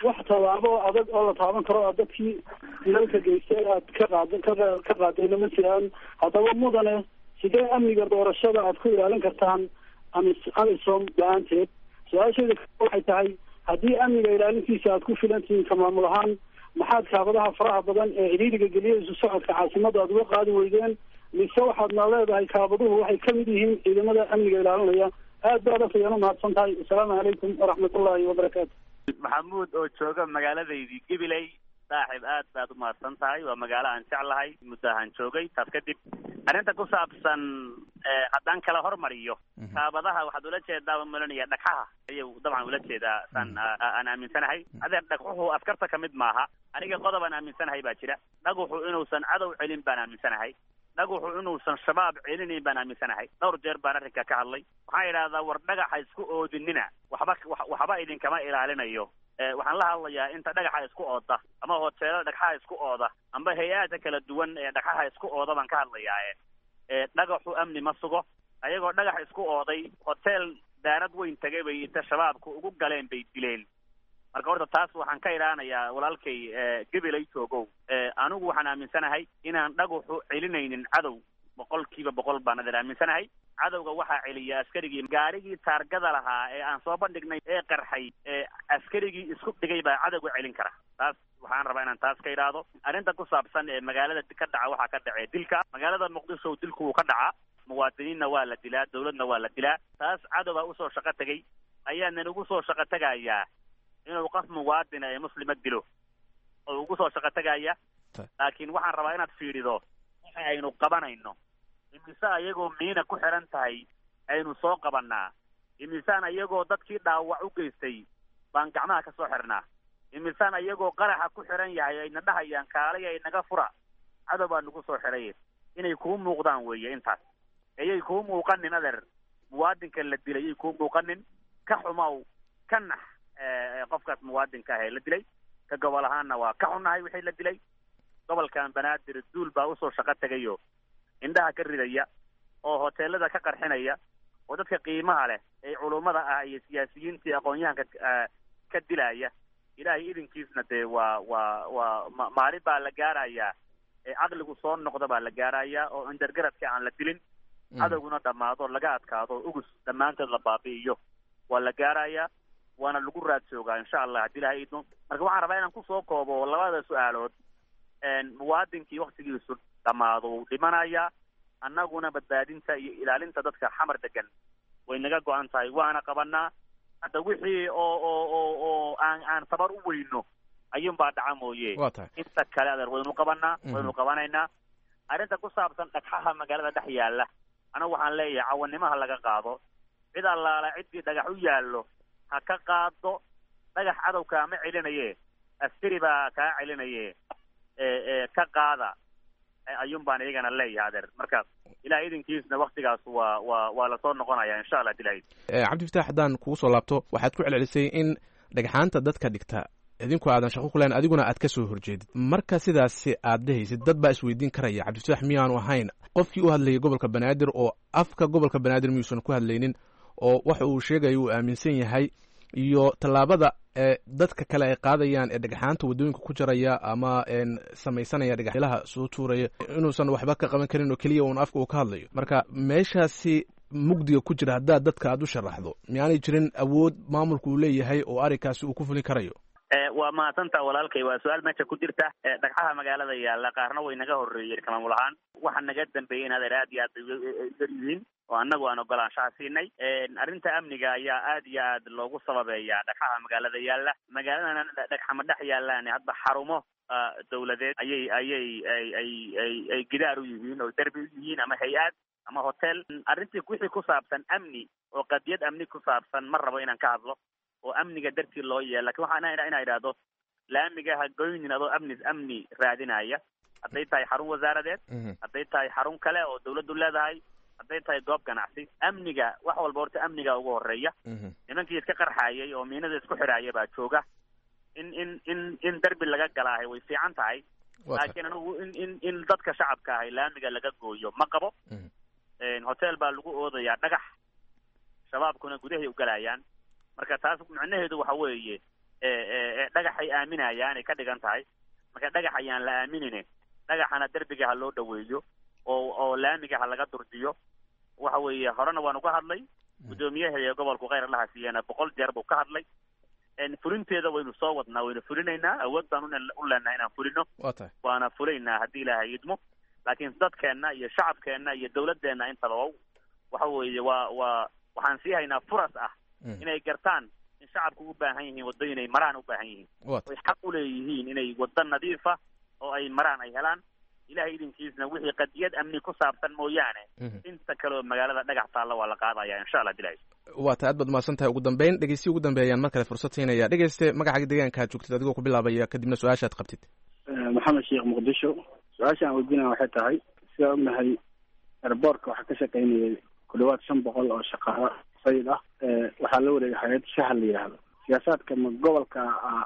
wax tallaabo adag oo la taaban karo oo dadkii dilalka geystay aad ka qaad ka ka qaadayna ma jiraan haddaba mudane sidee amniga doorashada aad ku ilaalin kartaan amis amisom la-aanteed su-aasheeda waxay tahay haddii amniga ilaalintiisa aad ku filantihiin ka maamul ahaan maxaad kaabadaha faraha badan ee cidhiiriga geliya isu socodka caasimada aad uga qaadi weydeen mise waxaadna leedahay kaabaduhu waxay kamid yihiin ciidamada amniga ilaalinaya aad baad afayaan umahadsan tahay asalaamu calaykum waraxmatullahi wabarakaatu maxamuud oo jooga magaaladaydii gabiley saaxib aad baad umahadsan tahay waa magaalo aan jeclahay muddo ahaan joogay taas kadib arrinta ku saabsan haddaan kala hormariyo kaabadaha waxaad ula jeedaa malanaya dhagxaha ayuu dabcan ula jeedaa saan aan aaminsanahay adeer dhagxuhu askarta kamid maaha aniga qodob aan aaminsanahay baa jira dhaguxu inuusan cadow celin baan aaminsanahay dhaguxu inuusan shabaab celinayn baan aaminsanahay dhowr jeer baan arrinka ka hadlay waxaan idhahdaa war dhagaxa isku oodinina waxba waxba idinkama ilaalinayo waxaan la hadlayaa inta dhagaxa isku ooda ama hoteelada dhagxaha isku ooda amba hay-aada kala duwan ee dhagxaha isku ooda baan ka hadlayaa dhagaxu amni ma sugo ayagoo dhagax isku ooday hotel daarad weyn tagay bay inta shabaabku ugu galeen bay dileen marka horta taas waxaan ka idhaanayaa walaalkay gabilay joogow anigu waxaan aaminsanahay inaan dhaguxu celinaynin cadow boqol kiiba boqol baan adeer aaminsanahay cadowga waxaa celiya askarigii gaarigii taargada lahaa ee aan soo bandhignay ee qarxay ee askarigii isku dhigay baa cadowga celin kara taas waxaan rabaa inaan taas ka idhaahdo arrinta ku saabsan ee magaalada ka dhaca waxaa ka dhacee dilka magaalada muqdisho dilku wuu ka dhacaa muwaadiniinna waa la dilaa dawladna waa la dilaa taas cadowbaa usoo shaqo tegay ayaanan ugu soo shaqo tegayaa inuu qof muwaadina ee muslima dilo oo ugu soo shaqo tegaya laakiin waxaan rabaa inaad fiidhido waxa aynu qabanayno imise ayagoo miina ku xiran tahay aynu soo qabanaa imisaan ayagoo dadkii dhaawac u geystay baan gacmaha ka soo xirnaa imisaan ayagoo qaraxa ku xiran yahay ayna dhahayaan kaalay ay naga fura cadow baa nagu soo xiray inay kuu muuqdaan weeye intaas ayay kuu muuqanin adeer muwaadinka la dilay ayay kuu muuqanin ka xumow ka nax qofkaas muwaadinka ah ee la dilay ka gobol ahaanna waa ka xunnahay wixii la dilay gobolkan banaadir duul baa usoo shaqo tegayo indhaha ka ridaya oo hoteelada ka qarxinaya oo dadka qiimaha leh ee culummada ah iyo siyaasiyiintii aqoon-yahanka ka dilaya ilaahay idinkiisna dee waa waa waa maalin baa la gaarayaa ee caqligu soo noqda baa la gaarayaa oo indargaradka aan la dilin cadowguna dhammaado laga adkaado ugus dhammaantood la baabi'iyo waa la gaarayaa waana lagu raad joogaa insha allah haddii ilahay idno marka waxaan rabaa inaan kusoo koobo labada su-aalood muwaadinkii waktigiisu dhammaado wuu dhimanayaa annaguna badbaadinta iyo ilaalinta dadka xamar degan way naga go-an tahay waana qabanaa hadda wixii oo oo oo oo aan aan tabar u weyno ayuun baa dhaca mooye waa tahay inta kale adeer waynu qabanaa waynu qabanaynaa arrinta ku saabsan dhagxaha magaalada dhex yaalla anigu waxaan leeyahay cawanimaha laga qaado cid allaala ciddii dhagax u yaallo ha ka qaado dhagax cadowkaa ma celinaye askari baa kaa celinaye ee ka qaada ayuun baan iyagana leeyahay adeer marka ilaah idinkiisna waktigaas waa waa waa lasoo noqonaya insha allah dilahay cabdifataax haddaan kugu soo laabto waxaad ku celcelisay in dhagxaanta dadka dhigta idinku aadan shaqo ku lahayn adiguna aad ka soo horjeedid marka sidaasi aad dhehaysid dad baa isweydiin karaya cabdifataax miyaanu ahayn qofkii u hadlayay gobolka banaadir oo afka gobolka banaadir miyuusan ku hadlaynin oo waxa uu sheegaya uu aaminsan yahay iyo tallaabada ee dadka kale ay qaadayaan ee dhagxaanta waddooyinka ku jaraya ama samaysanaya dhagaxyalaha soo tuuraya inuusan waxba ka qaban karin oo keliya uun afka uu ka hadlayo marka meeshaasi mugdiga ku jira haddaad dadka aad u sharaxdo miyaanay jirin awood maamulku uu leeyahay oo arrinkaasi uu ku fulin karayo waa mahadsantaa walaalkay waa su-aal meesha ku jirta dhagxaha magaalada yaalla qaarna way naga horreeyeen ka maamul ahaan waxa naga dambeeyey in adeer aad iyo aad bay yar yihiin oo annagu aan ogolaanshaha siinay arrinta amniga ayaa aad iyo aad loogu sababeeyaa dhagxaha magaalada yaalla magaaladana dhagxama dhex yaallaan hadba xarumo dawladeed ayay ayay ay ay ay ay gidaar u yihiin oo derbi u yihiin ama hay-ad ama hotel arrintii wixii ku saabsan amni oo qadiyad amni ku saabsan ma rabo inaan ka hadlo oo amniga dartii loo yeela lakin waxaan inaa idhaahdo laamiga ha goynin adoo amni amni raadinaya hadday tahay xarun wasaaradeed hadday tahay xarun kale oo dawladdu leedahay hadday tahay goob ganacsi amniga wax walba horta amniga ugu horeeya nimankii iska qarxaayay oo miinada isku xidhaaya baa jooga in in in in derbi laga galaahay way fiican tahay laakiin anigu in in in dadka shacabka ahay laamiga laga gooyo ma qabo hotel baa lagu oodayaa dhagax shabaabkuna gudahay u galayaan marka taas macnaheedu waxa weeye dhagaxa dhagaxay aaminayaan ay ka dhigan tahay marka dhagax ayaan la aaminine dhagaxana derbiga ha loo dhaweeyo oo oo laamiga ha laga durjiyo waxa weeye horena waan uga hadlay guddoomiyaha gobolku kheyr allaha siiyana boqol jeer buu ka hadlay fulinteeda waynu soo wadnaa waynu fulinaynaa awood baan u leenahay inaan fulino waa tahay waana fulaynaa haddii ilaahay idmo laakiin dadkeenna iyo shacabkeenna iyo dawladeenna intaba waxa weeye waa waa waxaan sii haynaa furas ah inay gartaan in shacabku u baahan yihiin waddo inay maraan u baahan yihiin oy xaq u leeyihiin inay waddo nadiifa oo ay maraan ay helaan ilahay idinkiisna wixii qadiyad amni ku saabsan mooyaane inta kale oo magaalada dhagax taalla waa la qaadaya insha allah dilaahi waa ta aad baad umahadsan tahay ugu dambeyn dhegeystiyi ugu dambeeyaan mar kale fursad siinaya dhegeyste magaca deegaanka aad joogtid adigoo ku bilaabaya kadibna su-aasha ad qabtid maxamed sheekh muqdisho su-aasha aan weydiinaya waxay tahay sidaa ognahay airboortka waxaa ka shaqaynayay ku dhawaad shan boqol oo shaqaalo sayid ah waxaa la wareegay hay-ad shahal la yidhaahdo siyaasaadka ma gobolka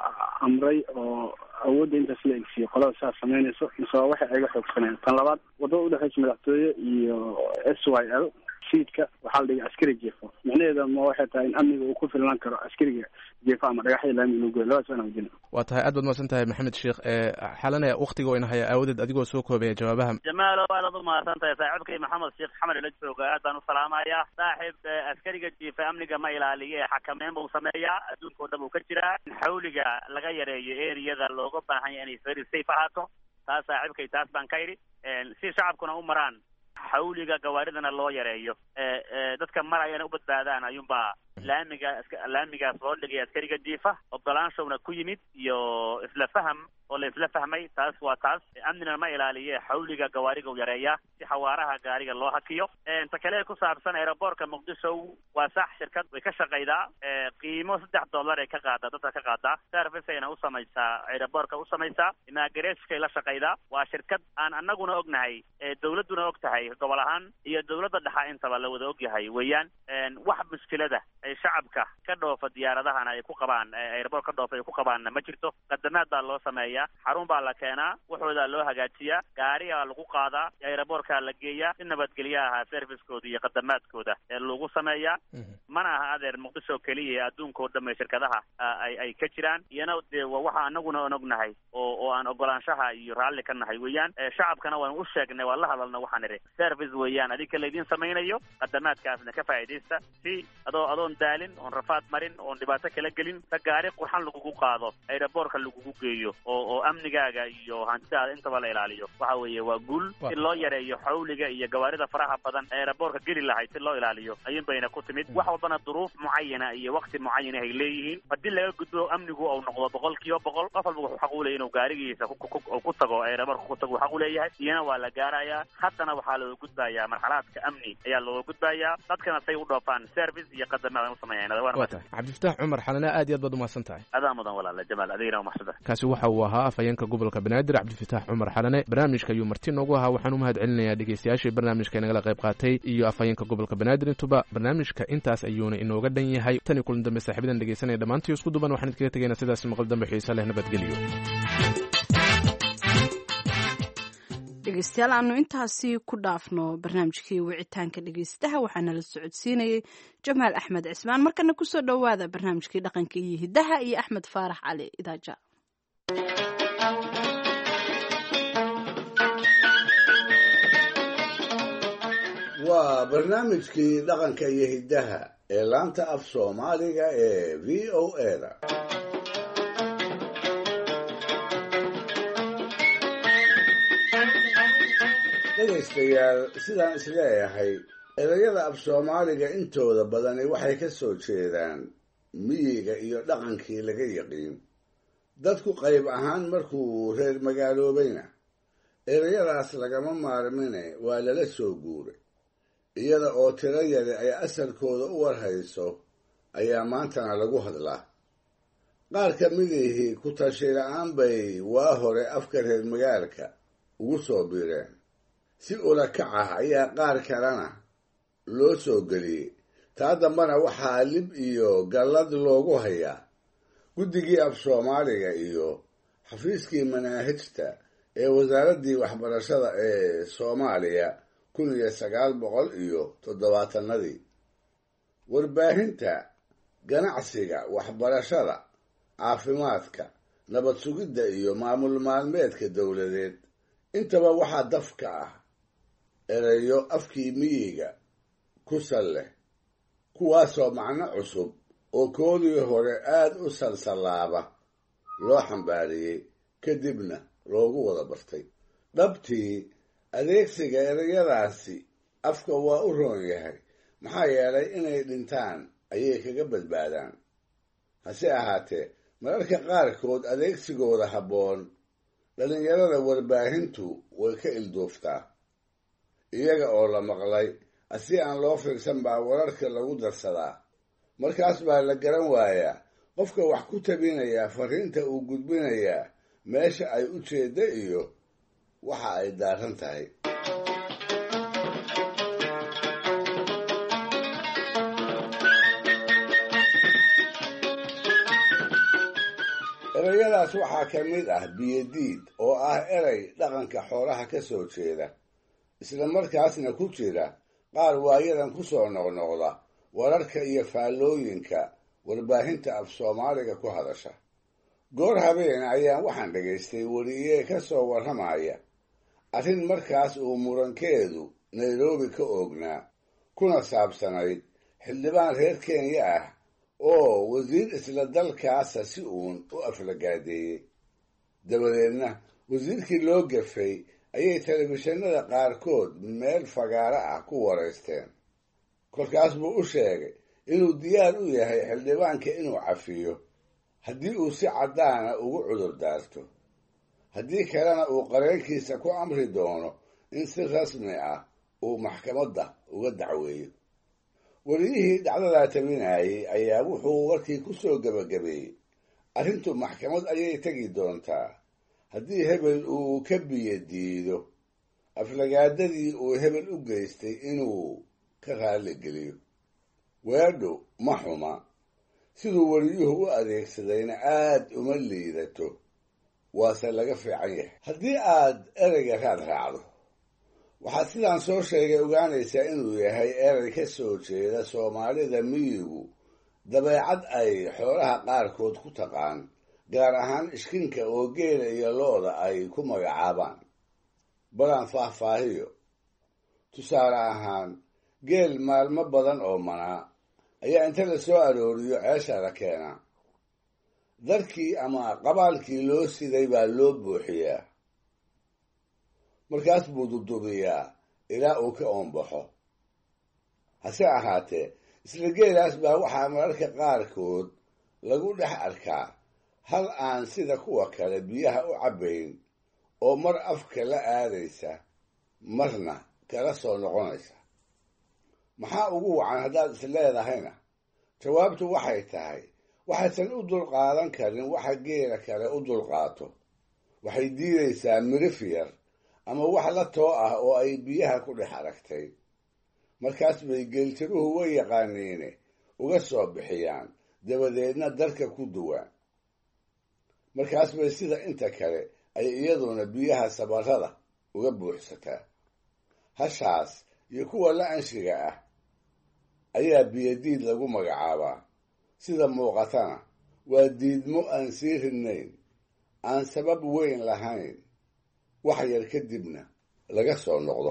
amray oo awoodda intaas la egsiyo qolada saas samaynayso mise waa waxay ayga xoogsaneen tan labaad waddada udhexeysa madaxtooye iyo s y l siidka waxaa la dhigay askari jeefo micnaheeda ma waxay tahay in amniga uu ku filnaan karo askariga jeefo ama dhagaxya laami inuu goyo labadaas waan weydiina waa tahay aad baad mahadsan tahay maxamed sheekh xalane waktiga wayna haya aawadeed adigoo soo koobaya jawaabaha jamaalo aadaad u mahadsan tahay saaxiibkay maxamed sheekh xamed ila jooga aad baan u salaamaya saaxiib askariga jiifa amniga ma ilaaliye xakameyn buu sameeyaa adduunka oo dhan uu ka jiraa in xawliga laga yareeyo eriyada looga baahan yahay inay very safe ahaato taas saaxiibkay taas baan ka idhi si shacabkuna u maraan xawliga gawaaridana loo yareeyo dadka marayana u badbaadaan ayuunbaa laamiga laamigaas loo dhigay askariga jiifa ogolaanshowna ku yimid iyo isla faham oo la isla fahmay taas waa taas amnina ma ilaaliye xawliga gawaariga u yareeyaa si xawaaraha gaariga loo hakiyo ta kale ku saabsan aeroboortka muqdisho waa sax shirkad way ka shaqaydaa qiimo saddex dollar ay ka qaadaa dadka ka qaadaa service ayna u samaysaa aeroboortka u samaysaa imaagareskay la shaqaydaa waa shirkad aan anaguna ognahay dawladduna og tahay gobol ahaan iyo dawladda dhexa intaba la wada ogyahay weeyaan wax mushkilada ay shacabka ka dhoofa diyaaradahana ay ku qabaan airboort ka dhoofa ay ku qabaanna ma jirto qadamaad baa loo sameeyaa xarun baa la keenaa waxoodaa loo hagaajiyaa gaarigaa lagu qaadaa aeroboortkaa la geeyaa si nabadgelyo ahaa servicekooda iyo qadamaadkooda ee lagu sameeyaa mana aha adeer muqdisho keliya adduunka oo dhamme shirkadaha ay ay ka jiraan iyana dee waa waxa anaguna aan ognahay oo oo aan ogolaanshaha iyo raalli ka nahay weeyaan shacabkana waan u sheegnay waan la hadalna waxaan idhi service weeyaan adinka laydin samaynayo qadamaadkaasna ka faa'iidaysta si adoo adoon daalin oon rafaad marin oon dhibaato kala gelin ta gaari qurxan lagugu qaado aeroboortka lagugu geeyo oo oo amnigaaga iyo hantidaada intaba la ilaaliyo waxa weeye waa guul si loo yareeyo xawliga iyo gawaarida faraha badan aeroboortka geli lahayd si loo ilaaliyo ayuun bayna ku timid wax walbana duruuf mucayana iyo wakti mucayana ay leeyihiin haddii laga gudbo amnigu uu noqdo boqol kiiba boqol qof walba wuxuu xaq u leeyahy inuu gaarigiisa ku tago aeroboortka ku tago xaq u leeyahay iyana waa la gaarayaa haddana waxaa looga gudbayaa marxalaadka amni ayaa looga gudbayaa dadkana say u dhoofaan service iyo qadamaad u sameeyaan waa tahay cabdifataax cumar xalane aad iyo aad baad umahadsan tahay adaa mudan walaala jamaal adigana umaxsuda kaasi waxa uu ahaa afhayeenka gobolka banaadir cabdifataax cumar xalane barnaamijka ayuu marti noogu ahaa waxaan u mahad celinayaa dhegeystayaashii barnaamijka inagala qayb qaatay iyo afhayeenka gobolka banaadir intuba barnaamijka intaas ayuuna inooga dhan yahay tan iyo kulan dambe saaxiibadan dhegeysanaya dhammaantii isku duban waxaan idkaga tegaynaa sidaas maqal dambe xiise leh nabadgelyo dhegeystayaal aanu intaasi ku dhaafno barnaamijkii wicitaanka dhegeystaha waxaana la socodsiinayay jamaal axmed cismaan markana kusoo dhowaada barnaamijkii dhaqanka iyo hiddaha iyo axmed faarax cali idaaja waa barnaamijkii dhaqanka iyo hiddaha ee laanta af soomaaliga ee v o eda dhegaystayaal sidaan isleeyahay erayada af soomaaliga intooda badani waxay ka soo jeedaan miyiga iyo dhaqankii laga yaqiin dadku qayb ahaan markuu reer magaaloobayna erayadaas lagama maarmine waa lala soo guuray iyada oo tiro yari ay asalkooda u warhayso ayaa maantana lagu hadlaa qaar ka midihii ku tashi la-aan bay waa hore afka reer magaalka ugu soo biireen si ula kac ah ayaa qaar kalena loo soo geliyey taa dambana waxaa lib iyo gallad loogu hayaa guddigii af soomaaliga iyo xafiiskii manaahijta ee wasaaraddii waxbarashada ee soomaaliya kun iyo sagaal boqol iyo toddobaatanadii warbaahinta ganacsiga waxbarashada caafimaadka nabad sugidda iyo maamul maalmeedka dowladeed intaba waxaa dafka ah erayo afkii miyiga ku sal leh kuwaasoo macno cusub oo koodii hore aad u salsallaaba loo xambaariyey kadibna loogu wada bartay dhabtii adeegsiga erayadaasi afka waa u roon yahay maxaa yeelay inay dhintaan ayay kaga badbaadaan hase ahaatee mararka qaarkood adeegsigooda habboon dhallinyarada warbaahintu way ka ilduuftaa iyaga oo la maqlay asi aan loo fiirsan baa wararka lagu darsadaa markaas baa la garan waayaa qofka wax ku tabinayaa fariinta uu gudbinayaa meesha ay u jeedda iyo waxa ay daaran tahay erayadaas waxaa ka mid ah biyadiid oo ah eray dhaqanka xoolaha ka soo jeeda isla markaasna ku jira qaar waayadan ku soo noqnoqda wararka iyo faallooyinka warbaahinta af soomaaliga ku hadasha goor habeen ayaan waxaan dhagaystay weliye ka soo warramaya arrin markaas uu murankeedu nairobi ka oognaa kuna saabsanayd xildhibaan reer kenya ah oo wasiir isla dalkaasa si uun u aflagaadeeyey dabadeedna wasiirkii loo gafay ayay telefishinada qaarkood meel fagaaro ah ku waraysteen kolkaas buu u sheegay inuu diyaar u yahay xildhibaanka inuu cafiyo haddii uu si caddaana ugu cudur daarto haddii kalena uu qareenkiisa ku amri doono in si rasmi ah uu maxkamadda uga dacweeyo weliyihii dhacdadaa tabinayay ayaa wuxuu warkii ku soo gebagabeeyey arrintu maxkamad ayay tegi doontaa haddii hebel uu ka biyo diido aflagaadadii uu hebel u geystay inuu ka raalligeliyo weedhu ma xuma siduu weliyuhu u adeegsadayna aad uma liidato waase laga fiican yahay haddii aad ereyga raad raacdo waxaad sidaan soo sheegay ogaanaysaa inuu yahay erey ka soo jeeda soomaalida miyigu dabeecad ay xoolaha qaarkood ku taqaan gaar ahaan ishkinka oo geela iyo looda ay ku magacaabaan balaan faahfaahiyo tusaale ahaan geel maalmo badan oo manaa ayaa inta la soo arooriyo ceesha la keenaa darkii ama qabaalkii loo siday baa loo buuxiyaa markaas buu dudubiyaa ilaa uu ka oonbaxo hase ahaatee isla geelaas baa waxaa mararka qaarkood lagu dhex arkaa hal aan sida kuwa kale biyaha u cabbayn oo mar afka la aadaysa marna kala soo noqonaysa maxaa ugu wacan haddaad is leedahayna jawaabtu waxay tahay waxaysan u dulqaadan karin waxa geela kale u dulqaato waxay diidaysaa mirif yar ama wax la too ah oo ay biyaha ku dhex aragtay markaas bay geeltiruhu way yaqaaniine uga soo bixiyaan dabadeedna darka ku duwaan markaas bay sida inta kale ay iyaduna biyaha sabarrada uga buuxsataa hashaas iyo kuwa la anshiga ah ayaa biyadiid lagu magacaabaa sida muuqatana waa diidmo aan sii ridnayn aan sabab weyn lahayn wax yar kadibna laga soo noqdo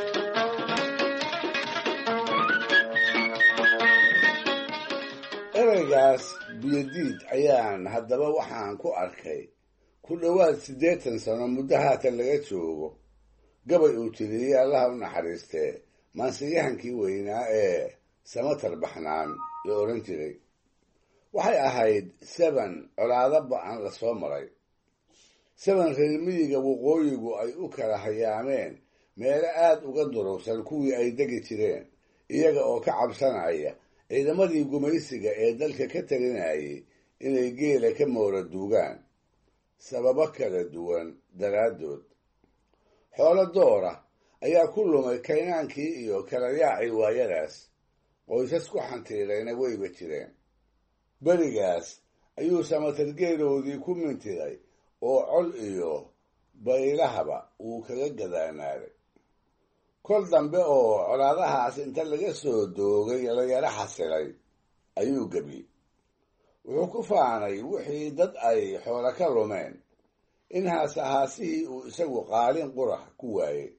ereygaas biyadiid ayaan haddaba waxaan ku arkay ku dhowaad siddeetan sano muddo haatan laga joogo gabay uu tiriyey allaha u naxariistee maansiyahankii weynaa ee samatar baxnaan la odhan jiray waxay ahayd seban colaado ba-an la soo maray seban reer miyiga waqooyigu ay u kala hayaameen meelo aad uga durugsan kuwii ay degi jireen iyaga oo ka cabsanaya ciidamadii gumaysiga ee dalka ka talinayay inay geela ka moora duugaan sababo kala duwan daraaddood xoolo doora ayaa ku lumay kaynaankii iyo kala yaacii waayadaas qoysas ku xantiilayna weyba jireen berigaas ayuu samatargeeloodii ku mintiday oo col iyo baylahaba uu kaga gadaanaaday kol dambe oo colaadahaas inta laga soo doogay la yaro xasilay ayuu gebiyey wuxuu ku faanay wixii dad ay xoolo ka lumeen in haasahaasihii uu isagu qaalin qurax ku waayey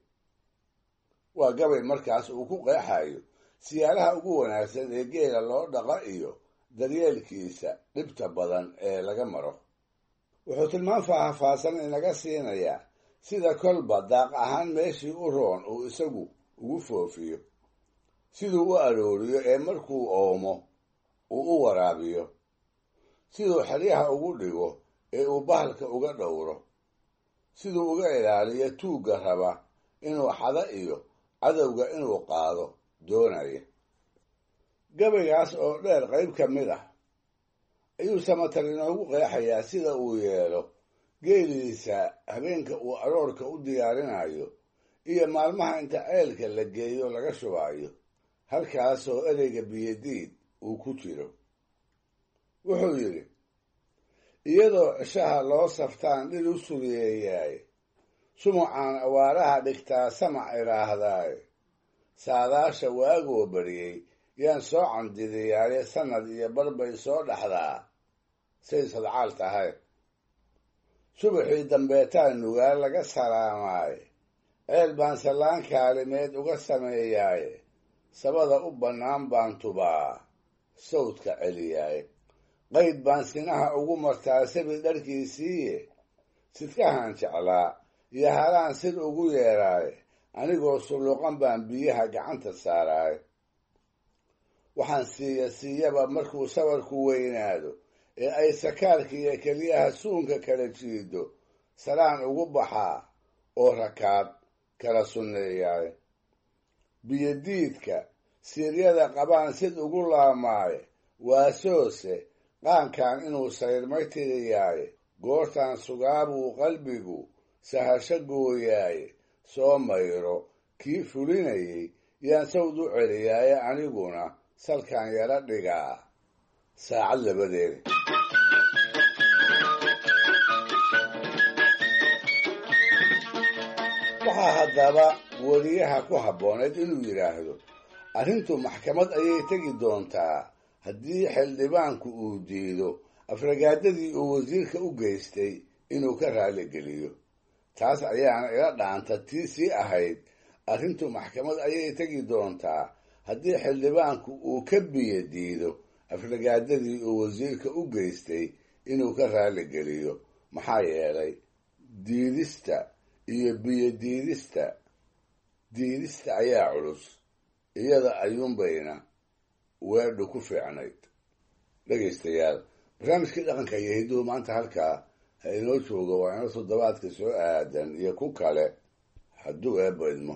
waa gabay markaas uu ku qeexayo siyaalaha ugu wanaagsan ee geela loo dhaqa iyo daryeelkiisa dhibta badan ee laga maro wuxuu tilmaan faahfaahsan inaga siinayaa sida kolba daaq ahaan meeshii u roon uu isagu ugu foofiyo siduu u arooriyo ee markuu oomo uu u waraabiyo siduu xeryaha ugu dhigo ee uu bahalka uga dhowro siduu uga ilaaliyo tuugga raba inuu xado iyo cadowga inuu qaado doonaya gabaygaas oo dheer qayb ka mid ah ayuu samatar inoogu qeexayaa sida uu yeelo geeliisa habeenka uu aroorka u diyaarinayo iyo maalmaha inta ceelka la geeyo laga shubaayo halkaasoo ereyga biyadiid uu ku jiro wuxuu yidhi iyadoo cishaha loo saftaan dhil u sugeeyaay sumucaan awaaraha dhigtaa samac idhaahdaaye saadaasha waagoo bariyey yaan soo candidiyaaye sannad iyo barbay soo dhaxdaa say sadcaal tahay subaxii dambeetaa nugaal laga salaamaaye ceel baan sallaan kaalimeed uga sameeyaaye sabada u bannaan baan tubaa sawdka celiyaaye qayd baan sinaha ugu martaa sabi dharkiisiiye sidkahaan jeclaa iyo halaan sid ugu yeedhaaye anigoo sulluqan baan biyaha gacanta saaraaye waxaan siiya siiyaba markuu sabarku weynaado ee ay sakaarkiiyo keliyaha suunka kala jiido salaan ugu baxaa oo rakaad kala sunneeyaaye biyodiidka siiryada qabaan sid ugu laamaaye waasoose qaankan inuu sayrmay tiriyaaye goortaan sugaabuu qalbigu sahasho gooyaaye soo mayro kii fulinayay yaan sawd u celiyaaye aniguna salkaan yala dhigaa saacad labadeeda waxaa haddaba weriyaha ku habbooneed inuu yidhaahdo arrintu maxkamad ayay tegi doontaa haddii xildhibaanku uu diido afragaadadii uu wasiirka u geystay inuu ka raaligeliyo taas ayaana ila dhaanta tii sii ahayd arrintu maxkamad ayay tegi doontaa haddii xildhibaanku uu ka biyo diido afragaadadii uu wasiirka u geystay inuu ka raaligeliyo maxaa yeelay diidista iyo biyo diidista diidista ayaa culus iyada ayuunbayna weedhu ku fiicnayd dhegaystayaal barnaamijkii dhaqanka iyo hidduhu maanta halkaa ha inoo joogo waa ino toddobaadka soo aadan iyo ku kale hadduu eebbo idmo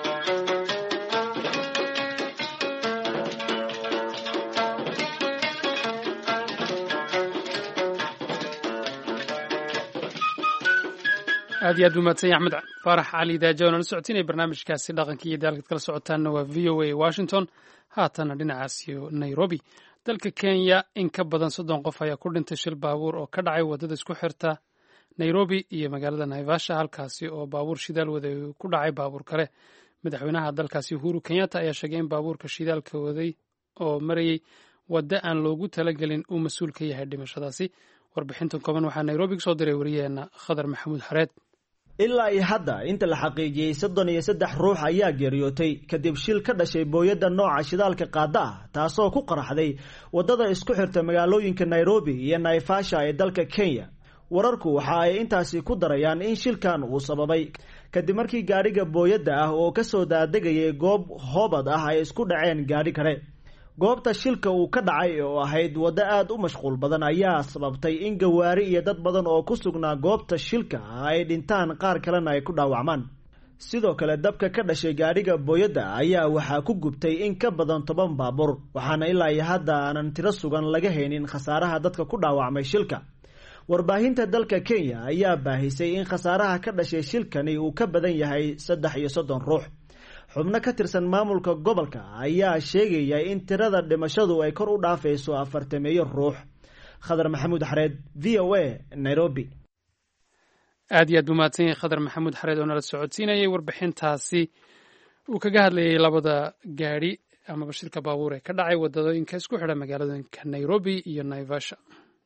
aad iyo aad buu mahadsan yahay axmed faarax cali daaja oona la socotinaya barnaamijkaasi dhaqanka iyo daalkaad kala socotaanna waa v o a washington haatana dhinacaas iyo nairobi dalka kenya in ka badan soddon qof ayaa ku dhintay shil baabuur oo ka dhacay waddada isku xirta nairobi iyo magaalada naivasha halkaasi oo baabuur shidaal waday ku dhacay baabuur kale madaxweynaha dalkaasi uhuru kenyatta ayaa sheegay in baabuurka shidaalka waday oo marayey wadda aan loogu talagelin uu mas-uul ka yahay dhimashadaasi warbixintan kooban waxaa nairobi kasoo diray wariyaheenna khadar maxamuud xareed ilaa iyo hadda inta la xaqiijiyey soddon iyo saddex ruux ayaa geeriyootay kadib shil ka dhashay booyadda nooca shidaalka qaada ah taasoo ku qaraxday waddada isku xirta magaalooyinka nairobi iyo naivasha ee dalka kenya wararku waxa ay intaasi ku darayaan in shilkan uu sababay kadib markii gaadhiga booyadda ah oo kasoo daadegayay goob hoobad ah ay isku dhaceen gaadhi kale goobta shilka uu ka dhacay oo ahayd waddo aada u mashquul badan ayaa sababtay in gawaari iyo dad badan oo ku sugnaa goobta shilka ay dhintaan qaar kalena ay ku dhaawacmaan sidoo kale dabka ka dhashay gaadhiga booyadda ayaa waxaa ku gubtay in ka badan toban baabuur waxaana ilaa iyo hadda aanan tiro sugan laga haynin khasaaraha dadka ku dhaawacmay shilka warbaahinta dalka kenya ayaa baahisay in khasaaraha ka dhashay shilkani uu ka badan yahay saddex iyo soddon ruux xubno ka tirsan maamulka gobolka ayaa sheegaya in tirada dhimashadu ay kor u dhaafayso afartameeyo ruux khadar maxamuud xareed v o a nairobi aad iyo aad buu mahadsan yahay khadar maxamuud xareed oo nala socodsiinayay warbixintaasi uu kaga hadlayay labada gaadhi amaba shilka baabuur ee ka dhacay wadadooyinka isku xidha magaaladooyinka nairobi iyo naivasha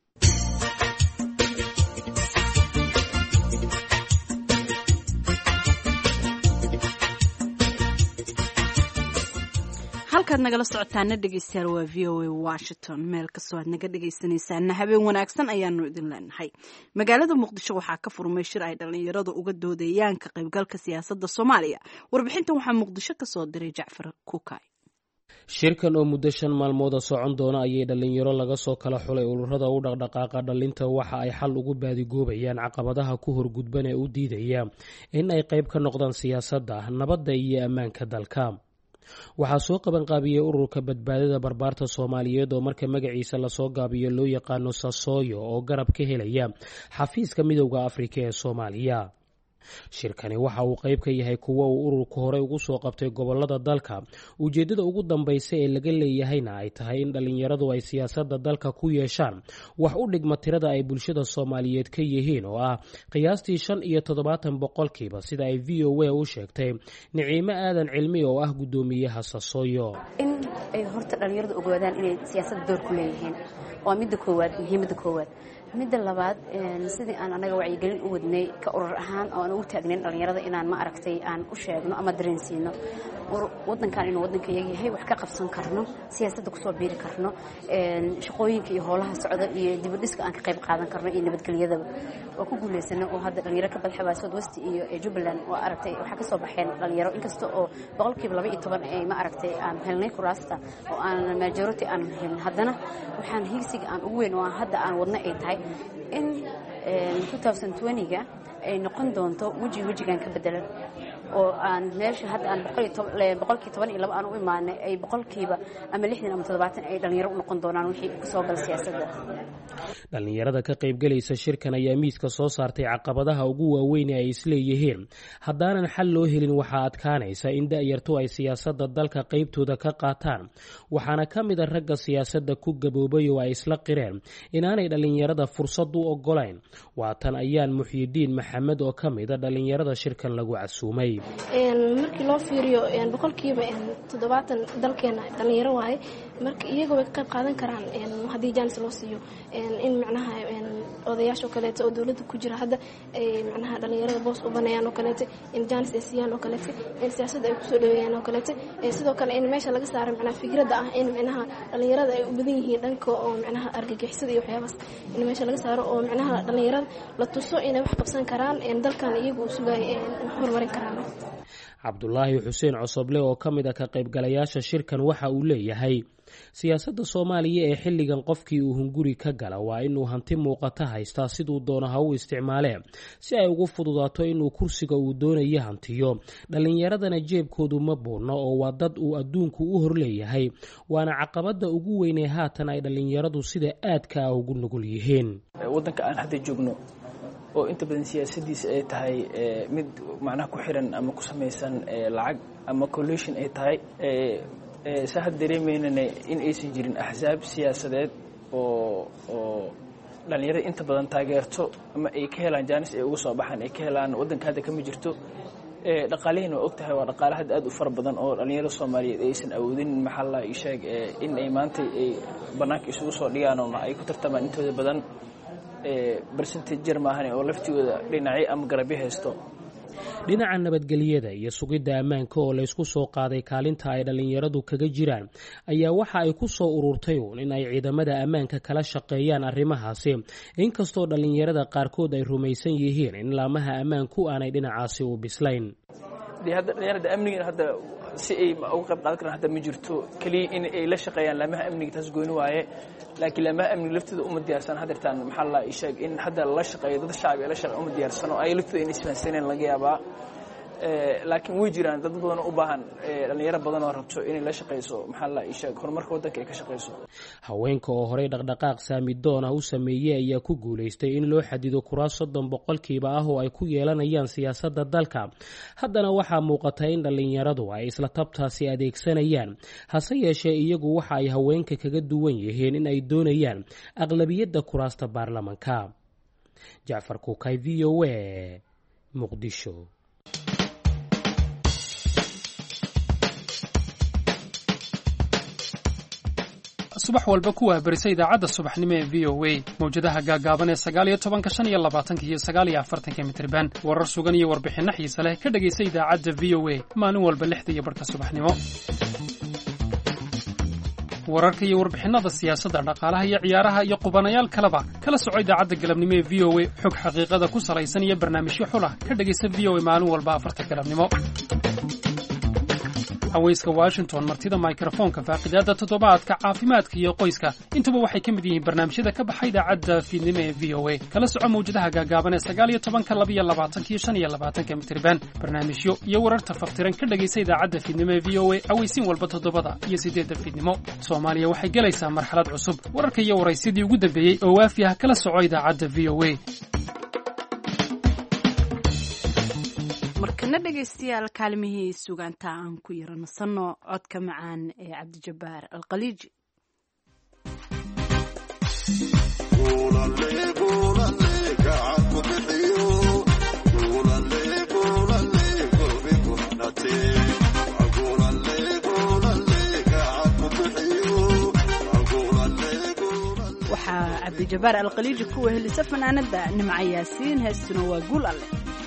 halkaad nagala socotaana dhegeystayaal waa v o a washington meel kastoo aad naga dhegeysanaysaana habeen wanaagsan ayaanu idin leenahay magaalada muqdisho waxaa ka furmay shir ay dhallinyaradu uga doodayaan ka qaybgalka siyaasadda soomaaliya warbixintan waxaa muqdisho kasoo diray jacfar kukay shirkan oo muddo shan maalmooda socon doona ayay dhallinyaro laga soo kala xulay ururada u dhaqdhaqaaqa dhallinta waxa ay xal ugu baadigoobayaan caqabadaha ku horgudban ee u diidaya in ay qayb ka noqdaan siyaasadda nabadda iyo ammaanka dalka waxaa soo qabanqaabiyey ururka badbaadada barbaarta soomaaliyeed oo marka magaciisa lasoo gaabiyo loo yaqaano sasooyo oo garab ka helaya xafiiska midowda afrika ee soomaaliya shirkani waxa uu qayb ka yahay kuwo uu ururku horey ugu soo qabtay gobolada dalka ujeeddada ugu dambaysa ee laga leeyahayna ay tahay in dhallinyaradu ay siyaasadda dalka ku yeeshaan wax u dhigma tirada ay bulshada soomaaliyeed ka yihiin oo ah qiyaastii shan iyo toddobaatan boqolkiiba sida ay v o a u sheegtay niciimo aadan cilmi oo ah guddoomiyaha sasooyo in ay horta dhallinyaradu ogaadaan inay siyaasadda door ku leeyihiin waa midda koowaad muhiimadda koowaad midda labaad sidii aan anaga wacyigelin u wadnay ka urur ahaan oo aan ugu taagnayn dhallinyarada inaan ma aragtay aan u sheegno ama dareensiino wadankan inuu wadanka yaga yahay wax ka qabsan karno siyaasadda kusoo biiri karno shaqooyinka iyo howlaha socda iyo dibadhiska aan ka qayb qaadan karno iyo nabadgelyadaba waa ku guulaysana oo hadda dhalinyaro ka badxabaa south west iyo jubbaland waa aragtay waxaa ka soo baxeen dhalinyaro inkasta oo boqolkiiba laba iyo toban ay ma aragtay aan helnay kuraasta oo aan majority aan helin haddana waxaan higsiga aan ugu weyn oo aan hadda aan wadna ay tahay in ga ay noqon doonto weji wejigan ka bedelan oo aan meesha hadda aan boqolkii toban iyo laba aan u imaanay ay boqolkiiba ama lixdan ama toddobaatan ay dhalinyaro u noqon doonaan wixii kusoo gala siyaasadda dhallinyarada ka qaybgelaysa shirkan ayaa miiska soo saartay caqabadaha ugu waaweyn ee ay isleeyihiin haddaanan xal loo helin waxaa adkaanaysa in da-yartu ay siyaasadda dalka qaybtooda ka qaataan waxaana ka mid a ragga siyaasadda ku gaboobay oo ay isla qireen inaanay dhallinyarada fursad u ogolayn waatan ayaan muxyidiin maxamed oo ka mid a dhallinyarada shirkan lagu casuumay markii loo fiiriyo boqolkiiba toddobaatan dalkeena dhalinyaro waaye marka iyaga way ka qayb qaadan karaan haddii jaanis loo siiyo in macnaha odayaasha oo kaleeto oo dowladda ku jira hadda ay macnaha dhalinyarada boos u baneeyaan oo kaleeto in jaanis ay siiyaan oo kaleeto in siyaasadda ay kusoo dhaweeyaan oo kaleeto sidoo kale in meesha laga saaro macnaha fikradda ah in macnaha dhalinyarada ay u badan yihiin dhanka oo macnaha argagixisada iyo waxyaabaas in meesha laga saaro oo macnaha dhalinyarada la tuso inay wax qabsan karaan dalkan iyagu u sugaya horumarin karaan cabdulaahi xuseen cosoble oo ka mid a ka qaybgalayaasha shirkan waxa uu leeyahay siyaasadda soomaaliya ee xilligan qofkii uu hunguri ka gala waa inuu hanti muuqata haystaa siduu doono ha u isticmaalee si ay ugu fududaato inuu kursiga uu doonayo hantiyo dhallinyaradana jeebkoodu ma buurno oo waa dad uu adduunku u horleeyahay waana caqabadda ugu weynee haatan ay dhallinyaradu sida aadka ah ugu nugul yihiin wadanka aan hadda joogno oo inta badan siyaasadiisa ay tahay mid macnaha ku xiran ama ku samaysan lacag ama collation ay tahay saa had dareemaynana in aysan jirin axsaab siyaasadeed oo oo dhallinyarada inta badan taageerto ama ay ka helaan jaanis ay uga soo baxaan ay ka helaan waddanka hadda kama jirto dhaqaalihiina waa og tahay waa dhaqaale hadda aad u fara badan oo dhallinyarada soomaaliyeed aysan awoodin maxaa la ii sheeg in ay maanta ay bannaanka isugu soo dhigaan oo ay ku tartamaan intooda badan barcentage jar maahan oo laftigooda dhinacyo ama garabyo haysto dhinaca nabadgelyada iyo sugidda ammaanka oo laysku soo qaaday kaalinta ay dhallinyaradu kaga jiraan ayaa waxa ay ku soo ururtay uun in ay ciidamada ammaanka kala shaqeeyaan arrimahaasi inkastoo dhallinyarada qaarkood ay rumaysan yihiin in laamaha ammaanku aanay dhinacaasi u bislayn dee hadda dhalinyarada amniga hadda si ay uga qayb qaadan karaan hadda ma jirto keliya in ay la shaqeeyaan laamaha amniga taas gooni waaye laakiin laamaha amniga laftooda uma diyaarsan hadeertaan maxaa la ii sheeg in hadda la shaqeeyo dad shacbi la shaqeeyo uma diyaarsano ay laftooda inay isfahansaneen laga yaabaa laakiin way jiraan dad badan u baahan dhalinyaro badan oo rabto inay la shaqeyso maxaa la ii sheeg horumarka waddanka ay ka shaqeyso haweenka oo horey dhaqdhaqaaq saamidoon ah u sameeyey ayaa ku guulaystay in loo xadido kuraas soddon boqolkiiba ah oo ay ku yeelanayaan siyaasadda dalka haddana waxaa muuqata in dhallinyaradu ay isla tabtaasi adeegsanayaan hase yeeshee iyagu waxa ay haweenka kaga duwan yihiin in ay doonayaan aqlabiyadda kuraasta baarlamanka jacfar kuukay v o a muqdisho subax walba ku wahbarisa idaacadda subaxnimo ee v o a mawjadaha gaagaaban ee sagaal iyo tobanka shan iyo labaatanka iyo sagaal iyo afartanka mitriban warar sugan iyo warbixinno xiise leh ka dhegaysa idaacadda v o a maalin walba lixda iyo barhka subaxnimo wararka iyo warbixinada siyaasadda dhaqaalaha iyo ciyaaraha iyo qubanayaal kaleba kala soco idaacadda galabnimo ee v o a xog xaqiiqada ku salaysan iyo barnaamijyo xulah ka dhegaysa v o a maalin walba afarta galabnimo haweyska washington martida mikrofoonka faaqidaada toddobaadka caafimaadka iyo qoyska intuba waxay ka mid yihiin barnaamijyada ka baxa idaacadda fiidnimo ee v o a kala soco mawjadaha gaagaaban ee sagaal iyo tobanka labiyo labaatanka iyo shan iyo labaatanka mitriban barnaamijyo iyo wararta faftiran ka dhegaysa idaacadda fiidnimo ee v o a aweysiin walba toddobada iyo siddeedda fiidnimo soomaaliya waxay gelaysaa marxalad cusub wararka iyo waraysidii ugu dambeeyey oo waafi ah kala soco idaacadda v o a markana dhegaystayaal kaalmihii sugaanta aan ku yaro nasanno codka macaan ee cabdijabbaar alkhaliiji waxaa cabdijabbaar alkhaliiji ku wehelisa fanaanada nimca yaasiin heestuna waa guul alle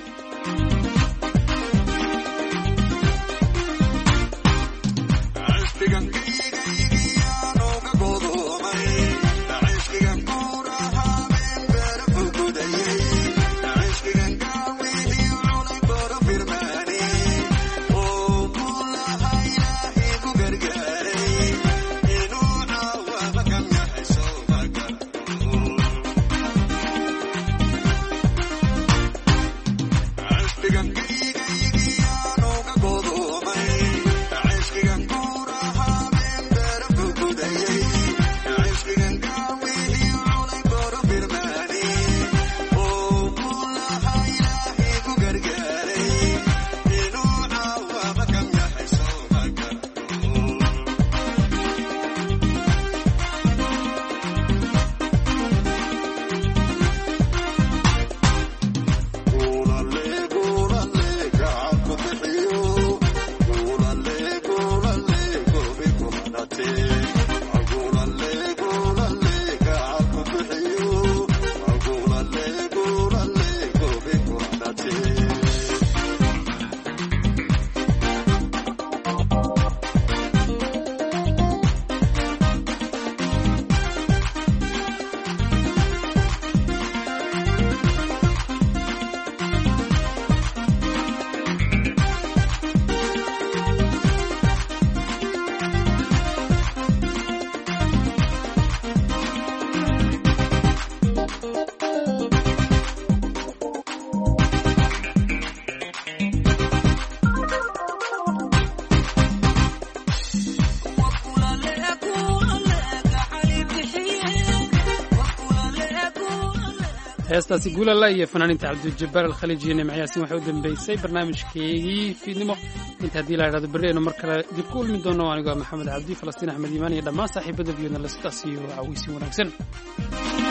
heestaasi guulala iyo fanaaninta cabdijabbaar alkhaliiji iyo nimcayaasin waxay u dambeysay barnaamijkeygii fiidnimo inta haddii la idhahdo berri aynu mar kale dib ku ulmi doono anigoo maxamed cabdi falastiin axmed iimaan iyo dhammaan saaxiibada viyodna la sidaas iyo caweysin wanaagsan